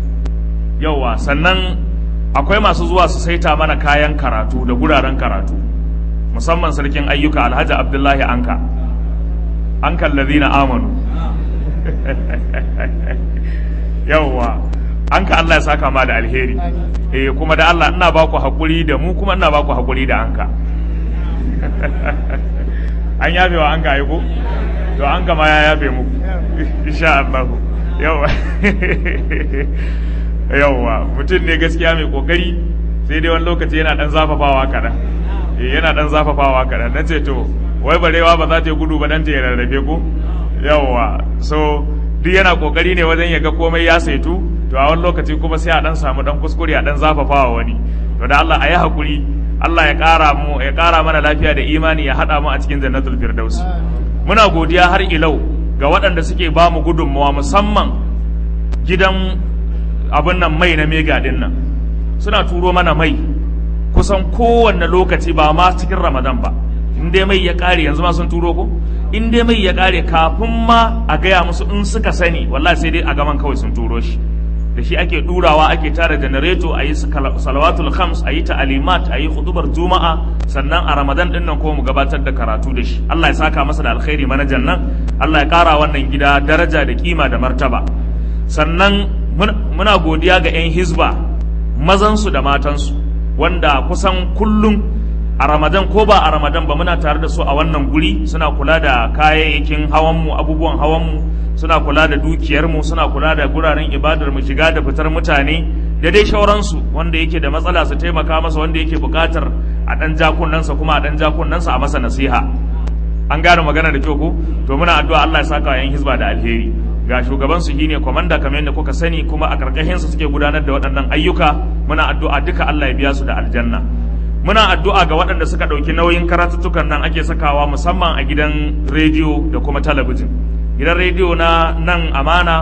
yawa sannan akwai masu zuwa su saita mana kayan karatu da guraren karatu musamman sarkin ayyuka Alhaji Abdullahi Anka an kallazi na amanu yawwa an ka Allah ya saka ma da alheri eh kuma da Allah ina ba ku haƙuri da mu kuma ina ba ku haƙuri da anka an yafe wa an ka ko to an ka ma ya yafe mu insha Allah yawwa yawwa mutum ne gaskiya mai kokari sai dai wani lokaci yana dan zafafawa kaɗan eh yana dan zafafawa kaɗan na ce to wai barewa ba za ta yi gudu ba dan ta yi rarrafe ko yawwa so duk yana kokari ne wajen ya ga komai ya saitu to a wani lokaci kuma sai a dan samu dan kuskure a dan zafafawa wani to da Allah a yi hakuri Allah ya ƙara mu ya ƙara mana lafiya da imani ya haɗa mu a cikin jannatul firdaus muna godiya har ilau ga waɗanda suke ba mu gudunmawa musamman gidan abin nan mai na mega din nan suna turo mana mai kusan kowanne lokaci ba ma cikin ramadan ba in dai mai ya ƙare yanzu ma sun turo ko in dai mai ya ƙare kafin ma a gaya musu in suka sani wallahi sai dai a gaman kawai sun turo shi da shi ake ɗurawa ake tara janareto a yi salawatul khams a yi ta'alimat a yi hudubar juma'a sannan a ramadan din nan ko mu gabatar da karatu da shi Allah ya saka masa da alkhairi manajan nan Allah ya ƙara wannan gida daraja da kima da martaba sannan muna godiya ga 'yan hizba mazansu da matansu wanda kusan kullum a ramadan ko ba a ramadan ba muna tare da su a wannan guri suna kula da kayayyakin hawanmu abubuwan hawanmu suna kula da dukiyarmu suna kula da guraren ibadar mu shiga da fitar mutane da dai shauransu wanda yake da matsala su taimaka masa wanda yake buƙatar a ɗan jakunansa kuma a ɗan jakunansa a masa nasiha an gane magana da kyau ko to muna addu'a Allah ya saka yan hizba da alheri ga shugaban su shine komanda kamar yadda kuka sani kuma a karkashin su suke gudanar da waɗannan ayyuka muna addu'a duka Allah ya biya su da aljanna muna addu'a ga waɗanda suka ɗauki nauyin karatuttukan nan ake sakawa musamman a gidan rediyo da kuma talabijin gidan rediyo na nan amana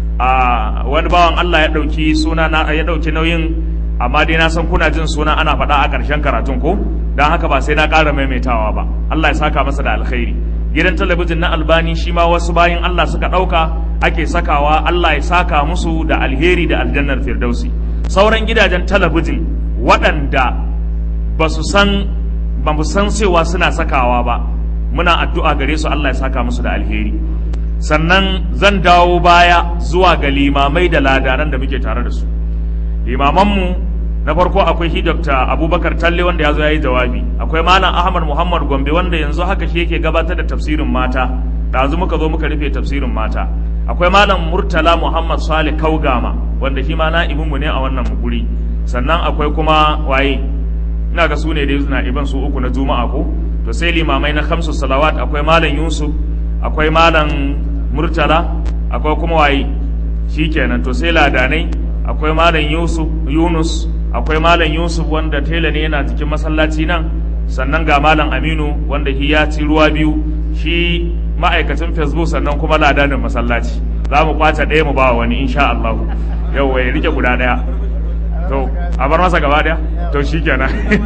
a wani bawan Allah ya ɗauki suna na ya ɗauki nauyin amma dai na san kuna jin suna ana faɗa a ƙarshen karatun ko don haka ba sai na ƙara maimaitawa ba Allah ya saka masa da alkhairi gidan talabijin na albani shi ma wasu bayan Allah suka ɗauka ake sakawa Allah ya saka musu da alheri da aljannar firdausi sauran gidajen talabijin waɗanda ba su san ba mu san cewa suna sakawa ba muna addu'a gare su Allah ya saka musu da alheri sannan zan dawo baya zuwa ga limamai da ladaran da muke tare da su limamanmu na farko akwai shi Dr. Abubakar Talle wanda ya zo ya yi jawabi akwai Malam Ahmad Muhammad Gombe wanda yanzu haka shi yake gabatar da tafsirin mata ɗazu muka zo muka rufe tafsirin mata akwai Malam Murtala Muhammad Salih Kaugama wanda shi ma na'ibinmu ne a wannan guri sannan akwai kuma waye ina ga su ne dai na iban su uku na juma'a ko to sai limamai na kamsu salawat akwai malam yusuf akwai malam murtala akwai kuma waye shikenan to sai ladanai akwai malam yusuf yunus akwai malam yusuf wanda tela ne yana cikin masallaci nan sannan ga malam aminu wanda shi ya ci ruwa biyu shi ma'aikacin facebook sannan kuma ladanin masallaci za mu kwace ɗaya mu ba wani insha Allah yau ya rike guda ɗaya to a bar masa gaba daya to shikenan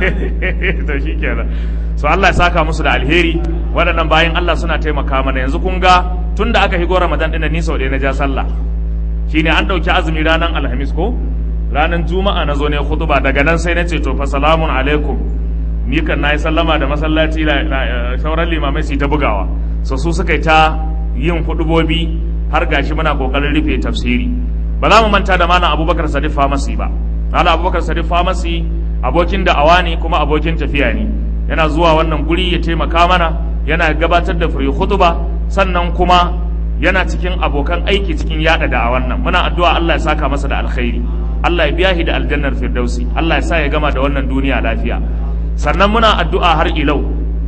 to shikenan so Allah ya saka musu da alheri waɗannan bayan Allah suna taimaka mana yanzu kun ga tunda aka higo Ramadan din ni sau ɗaya na ja sallah shine an ɗauki azumi ranar Alhamis ko ranar Juma'a na zo ne khutba daga nan sai na ce to fa salamun alaikum ni kan nayi sallama da masallaci sauran limamai su ta bugawa so su suka yi ta yin hudubobi har gashi muna kokarin rufe tafsiri ba za mu manta da malam Abubakar Sadiq Famasi ba Malam Abubakar Sadiq Famasi abokin da'awa ne kuma abokin tafiya ne yana zuwa wannan guri ya taimaka mana yana gabatar da free khutba sannan kuma yana cikin abokan aiki cikin yada da'awan nan muna addu'a Allah ya saka masa da alkhairi Allah ya biya shi da aljannar firdausi Allah ya sa ya gama da wannan duniya lafiya sannan muna addu'a har ilau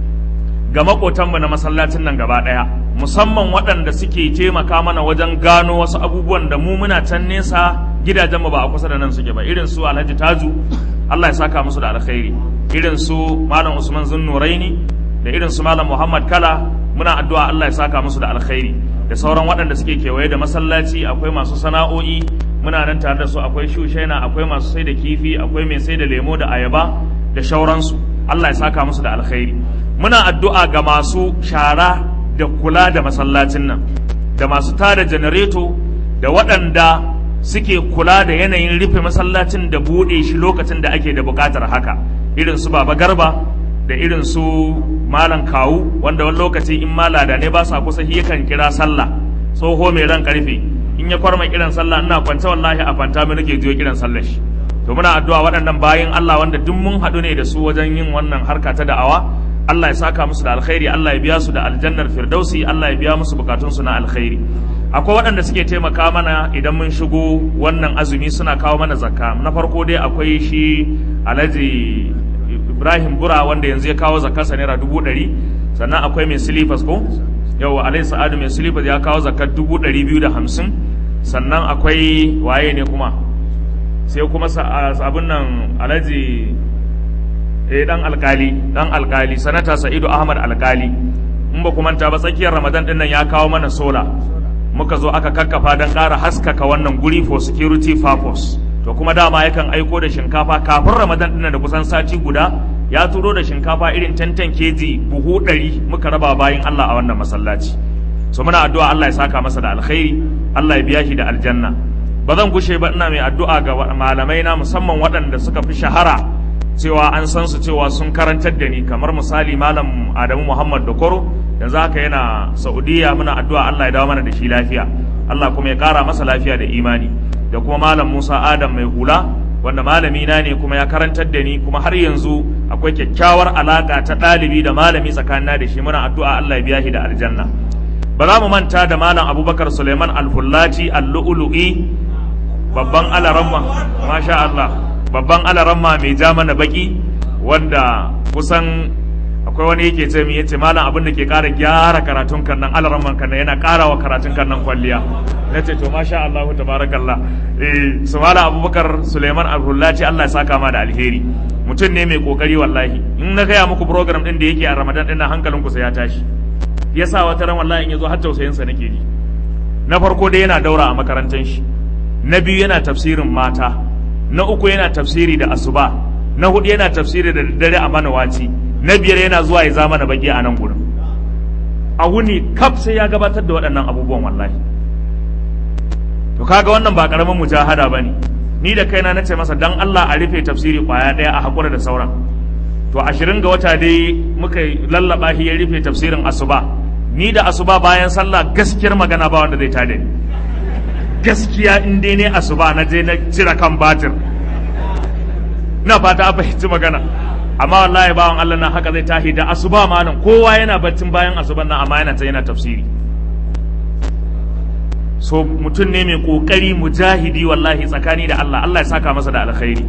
ga makotanmu na masallacin nan gaba daya musamman waɗanda suke taimaka mana wajen gano wasu abubuwan da mu muna can nesa gidajenmu ba a kusa da nan suke ba irin su alhaji taju Allah ya saka musu da alkhairi irin su malam usman zunnuraini da irin su malam muhammad kala muna addu'a Allah ya saka musu da alkhairi da sauran waɗanda suke kewaye da masallaci akwai masu sana'o'i muna nan tare da su akwai shushaina akwai masu sai da kifi akwai mai sai da lemo da ayaba da shauransu Allah ya saka musu da alkhairi muna addu'a ga masu shara da kula da masallacin nan da masu tada janareto da waɗanda suke kula da yanayin rufe masallacin da buɗe shi lokacin da ake da buƙatar haka irin su baba garba da irin su malam kawu wanda wani lokaci in malada ne ba sa kusa shi yakan kira sallah tsoho mai ran karfe in ya kwarma kiran sallah ina kwance wallahi a fanta mu nake jiyo kiran sallah shi to muna addu'a waɗannan bayin Allah wanda duk mun haɗu ne da su wajen yin wannan harka ta da'awa Allah ya saka musu da alkhairi Allah ya biya su da aljannar firdausi Allah ya biya musu bukatun su na alkhairi akwai waɗanda suke taimaka mana idan mun shigo wannan azumi suna kawo mana zakka na farko dai akwai shi Alhaji Ibrahim Bura wanda yanzu ya kawo zakkarsa naira dubu ɗari sannan akwai mai silifas ko yau Alhaji Sa'adu mai silifas ya kawo zakkar dubu ɗari biyu da hamsin sannan akwai waye ne kuma sai kuma abin nan Alhaji eh dan alkali dan alkali sanata sa'idu ahmad alkali in ba ku manta ba tsakiyar ramadan din nan ya kawo mana sola muka zo aka kakkafa don ƙara haskaka wannan guri for security purpose to kuma dama yakan aiko da shinkafa kafin ramadan din nan da kusan sati guda ya turo da shinkafa irin tantan keji buhu ɗari muka raba bayan allah a wannan masallaci so muna addu'a allah ya saka masa da alkhairi allah ya biya shi da aljanna ba zan gushe ba ina mai addu'a ga malamai na musamman waɗanda suka fi shahara cewa an san su cewa sun karantar da ni kamar misali malam Adamu Muhammad Dokoro yanzu haka yana Saudiya muna addu'a Allah ya dawo mana da shi lafiya Allah kuma ya kara masa lafiya da imani da kuma malam Musa Adam mai hula wanda malami na ne kuma ya karantar da ni kuma har yanzu akwai kyakkyawar alaka ta ɗalibi da malami tsakanina da shi muna addu'a Allah ya biya shi da aljanna ba za mu manta da malam Abubakar Suleiman Al-Fullati Al-Lu'lu'i babban alaramma masha Allah babban alaramma mai ja mana baki wanda kusan akwai wani yake ce mi yace malam abin da ke ƙara gyara karatun kan nan alaramman kan yana ƙara wa karatun kan nan kwalliya nace to masha Allah tabarakallah eh su malam Abubakar Suleiman Abdullahi Allah ya saka ma da alheri mutum ne mai kokari wallahi in na gaya muku program din da yake a Ramadan din nan hankalin ku sai ya tashi yasa wata ran wallahi in yazo har tausayin sa nake ji na farko dai yana daura a makarantar shi na biyu yana tafsirin mata na uku yana tafsiri da asuba na hudu yana tafsiri da daddare a manawaci na biyar yana zuwa ya zama na baki a nan gurin a wuni kaf sai ya gabatar da waɗannan abubuwan wallahi to kaga wannan ba karamin mujahada bane ni da kaina nace masa dan Allah a rufe tafsiri kwaya daya a hakura da sauran to ashirin ga wata dai muka lallaba shi ya rufe tafsirin asuba ni da asuba bayan sallah gaskiyar magana ba wanda zai tada ni gaskiya in dai ne asuba na je na cire kan batir na fata a fahimci magana amma wallahi bawan Allah na haka zai tahi da asuba ma nan kowa yana baccin bayan asuban nan amma yana ta yana tafsiri so mutum ne mai kokari mujahidi wallahi tsakani da Allah Allah ya saka masa da alkhairi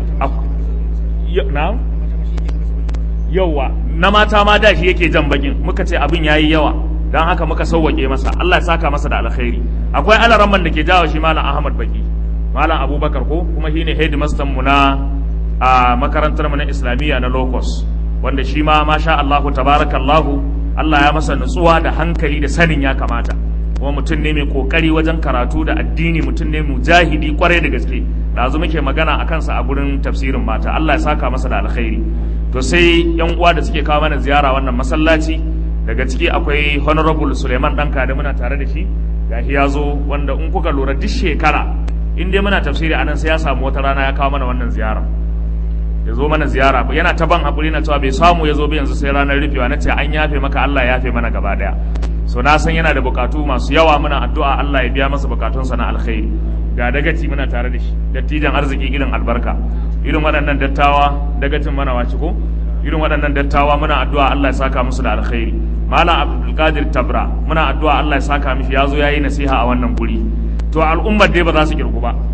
na yawa na mata ma da shi yake jan bakin muka ce abin yayi yawa dan haka muka sauwake masa Allah ya saka masa da alkhairi akwai alaramman da ke jawo shi malam Ahmad Baki malam Abubakar ko kuma shine headmaster mu na a makarantar mu na Islamiyya na Locus wanda shi ma masha Allahu tabarakallahu Allah ya masa nutsuwa da hankali da sanin ya kamata kuma mutum ne mai kokari wajen karatu da addini mutum ne mujahidi kwarai da gaske ɗazu muke magana a kansa a gurin tafsirin mata Allah ya saka masa da alkhairi to sai yan uwa da suke kawo mana ziyara wannan masallaci daga ciki akwai honorable Suleiman Danka da muna tare da shi gashi ya zo wanda in kuka lura duk shekara in dai muna tafsiri anan sai ya samu wata rana ya kawo mana wannan ziyara ya zo mana ziyara yana ta ban haƙuri na cewa bai samu ya zo ba yanzu sai ranar rufewa na ce an yafe maka Allah ya yafe mana gaba daya so na san yana da bukatu masu yawa muna addu'a Allah ya biya masa bukatunsa na alkhairi ga dagaci muna tare da shi dattijan arziki irin albarka irin waɗannan dattawa dagacin mana wace ko irin waɗannan dattawa muna addu'a Allah ya saka musu da alkhairi malam abdulkadir tabra muna addu'a Allah ya saka mishi ya zo ya yi nasiha a wannan guri to al'ummar dai ba za su kirku ba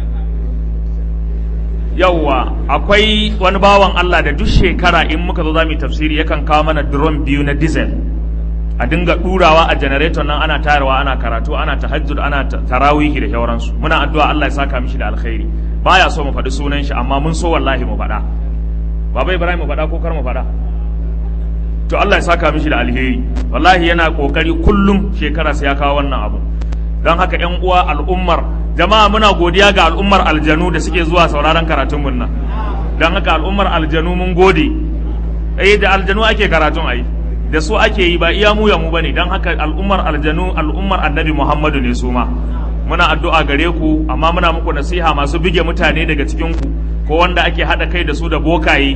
yauwa akwai wani bawan Allah da duk shekara in muka zo za mu yi tafsiri yakan kawo mana drum biyu na diesel a dinga ɗurawa a generator nan ana tayarwa ana karatu ana tahajjud ana tarawihi da shauransu muna addu'a Allah ya saka mishi da alkhairi baya so mu faɗi sunan shi amma mun so wallahi mu faɗa baba Ibrahim mu faɗa ko kar mu faɗa to Allah ya saka mishi da alheri wallahi yana kokari kullum shekara sai ya kawo wannan abu don haka ƴan uwa al'ummar jama'a muna godiya ga al'ummar aljanu da suke zuwa sauraron karatun mun nan don haka al'ummar aljanu mun gode eh da aljanu ake karatun ai da su ake yi ba iya mu ya mu bane don haka al'ummar aljanu al'ummar annabi muhammadu ne su ma muna addu'a gare ku amma muna muku nasiha masu bige mutane daga cikin ku ko wanda ake hada kai da su da bokaye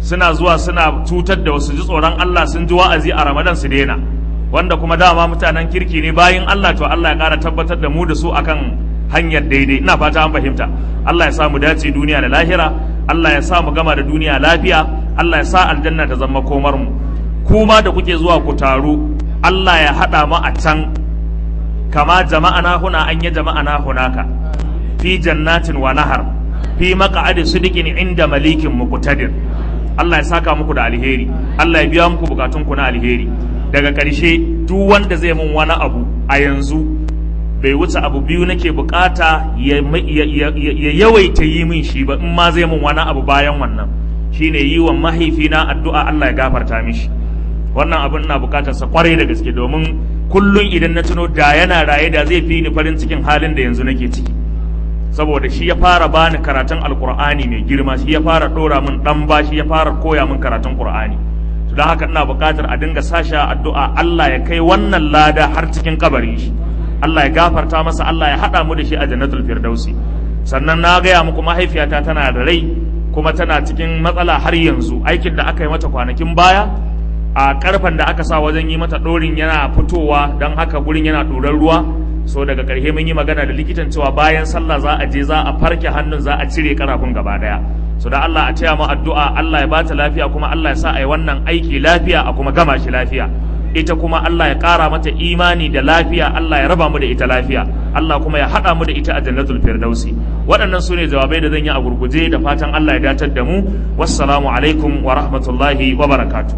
suna zuwa suna cutar da wasu ji tsoron Allah sun ji wa'azi a Ramadan su daina wanda kuma dama mutanen kirki ne bayin Allah to Allah ya ƙara tabbatar da mu da su akan hanyar daidai ina fata an fahimta Allah ya sa mu dace duniya da lahira Allah ya sa mu gama da duniya lafiya Allah ya sa aljanna ta zama komar mu kuma da kuke zuwa ku taru Allah ya haɗa mu a can kama jama'ana huna an yi jama'ana hunaka fi jannatin wa nahar fi maq'adi sidiqin inda malikin muqtadir Allah ya saka muku da alheri Allah ya biya muku bukatun ku na alheri daga ƙarshe duk wanda zai mun wani abu a yanzu bai wuce abu biyu nake bukata ya yawaita yi min shi ba in ma zai mun wani abu bayan wannan shine yi wa mahaifina addu'a Allah ya gafarta mishi wannan abin na bukatar sa kwarai da gaske domin kullun idan na tuno da yana raye da zai fi ni farin cikin halin da yanzu nake ciki saboda shi ya fara bani karatun alkur'ani mai girma shi ya fara dora min dan ba shi ya fara koya min karatun qur'ani to don haka ina bukatar a dinga sasha addu'a Allah ya kai wannan lada har cikin kabarin shi Allah ya gafarta masa Allah ya haɗa mu da shi a jannatul firdausi sannan na gaya muku mahaifiyata tana da rai kuma tana cikin matsala har yanzu aikin da aka yi mata kwanakin baya a karfen da aka sa wajen yi mata ɗorin yana fitowa don haka gurin yana ɗoran ruwa so daga ƙarshe mun yi magana da likitan cewa bayan sallah za a je za a farke hannun za a cire karafin gaba daya so da Allah a taya mu addu'a Allah ya bata lafiya kuma Allah ya sa a yi wannan aiki lafiya a kuma gama shi lafiya ita kuma Allah ya ƙara mata imani da lafiya Allah ya raba mu da ita lafiya Allah kuma ya haɗa mu da ita a jannatul firdausi waɗannan su ne jawabai da zan yi a gurguje da fatan Allah ya datar da mu wassalamu alaikum wa rahmatullahi wa barakatuh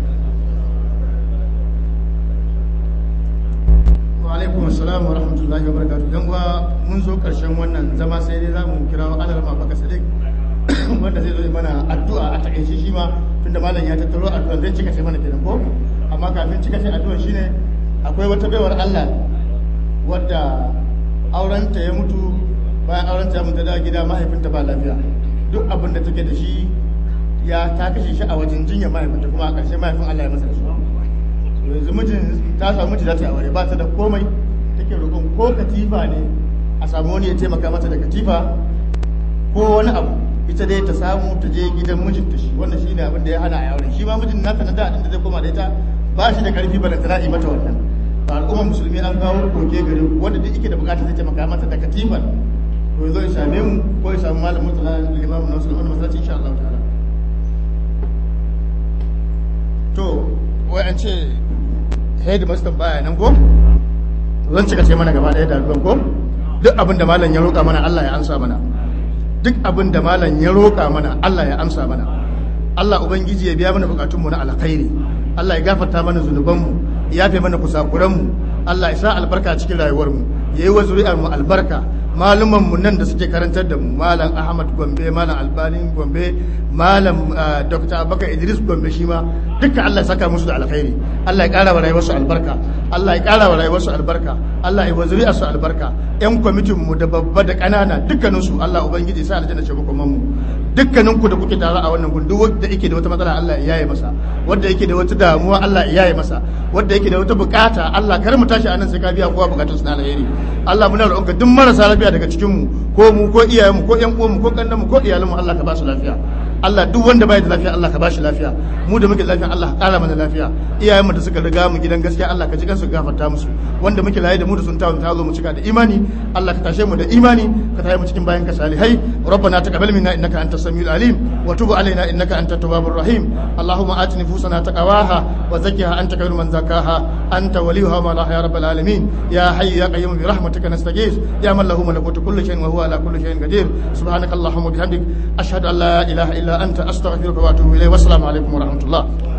alaikum assalam wa rahmatullahi wa barakatuh dan uwa mun zo karshen wannan zama sai dai zamu kira wa alal mafaka sadiq wanda zai zo mana addu'a a takaice shi ma tunda malam ya tattaro addu'a zai cika sai mana kenan ko amma kafin cika sai addu'a shine akwai wata baiwar Allah wadda aurenta ya mutu bayan aurenta ya mutu da gida mahaifinta ba lafiya duk abin da take da shi ya ta kashe shi a wajen jinya mahaifinta kuma a ƙarshe mahaifin Allah ya masa da su yanzu mijin ta samu miji za ta yi aure ba ta da komai take roƙon ko katifa ne a samu wani ya taimaka mata da katifa ko wani abu ita dai ta samu ta je gidan mijinta shi wannan shi ne abin da ya hana a aure shi ma mijin nata na da da zai koma da ita ba shi da karfi ba da tana yi mata wannan ba al'ummar musulmi an kawo koke gari wanda duk yake da bukata zai taimaka mata da katifan to zo ya same mu ko ya samu malamin mutala limamin na musulmi masallaci insha Allah ta'ala to wai an ce headmaster baya nan ko zan cika ce mana gaba ɗaya da ko duk abin da malam ya roƙa mana Allah ya amsa mana duk abin da malam ya roƙa mana Allah ya amsa mana Allah ubangiji ya biya mana bukatunmu na alkhairi Allah ya gafarta mana zunubanmu ya yafe mana kusakuranmu Allah ya sa albarka cikin rayuwarmu ya yi wa zuri'ar mu albarka maluman mu nan da suke karantar da mu malam Ahmad Gombe malam Albani Gombe malam Dr. Abubakar Idris Gombe shi ma duka Allah ya saka musu da alkhairi Allah ya ƙara wa rayuwarsu albarka Allah ya ƙara wa rayuwarsu albarka Allah ya wa zuri'ar su albarka yan kwamitin mu da babba da ƙanana dukkanin su Allah ubangiji sa aljanna ce kuma mu dukkanin ku da kuke tare a wannan gundu wanda yake da wata matsala Allah ya yaye masa wanda yake da wata damuwa Allah ya yaye masa wanda yake da wata bukata Allah kar mu tashi anan sai ka biya kowa bukatun su na alheri Allah muna roƙonka duk marasa lafiya daga cikin mu ko mu ko iyayen mu ko ƴan uwan mu ko kannan mu ko iyalan mu Allah ka ba su lafiya Allah duk wanda bai da lafiya Allah ka ba shi lafiya mu da muke lafiya Allah ka ƙara mana lafiya iyayen mu da suka riga mu gidan gaskiya Allah ka ji kansu gafarta musu wanda muke laye da mu da sun tawo ta zo mu cika da imani Allah ka tashe mu da imani ka tayi mu cikin bayan ka salihai rabbana taqabbal minna innaka antas samiul alim wa tub alaina innaka antat tawwabur rahim allahumma ati nufusana taqwaha wa zakkiha anta khairu man zakkaha anta waliyuha ma la ya rabbal alamin ya hayyu ya qayyum bi rahmatika nastaghith ya man lahu malakutu kulli shay'in wa huwa ala kulli shay'in qadir subhanaka allahumma bihamdik ashhadu an la ilaha illa anta astaghfiruka wa atubu ilayk wa assalamu alaikum wa rahmatullah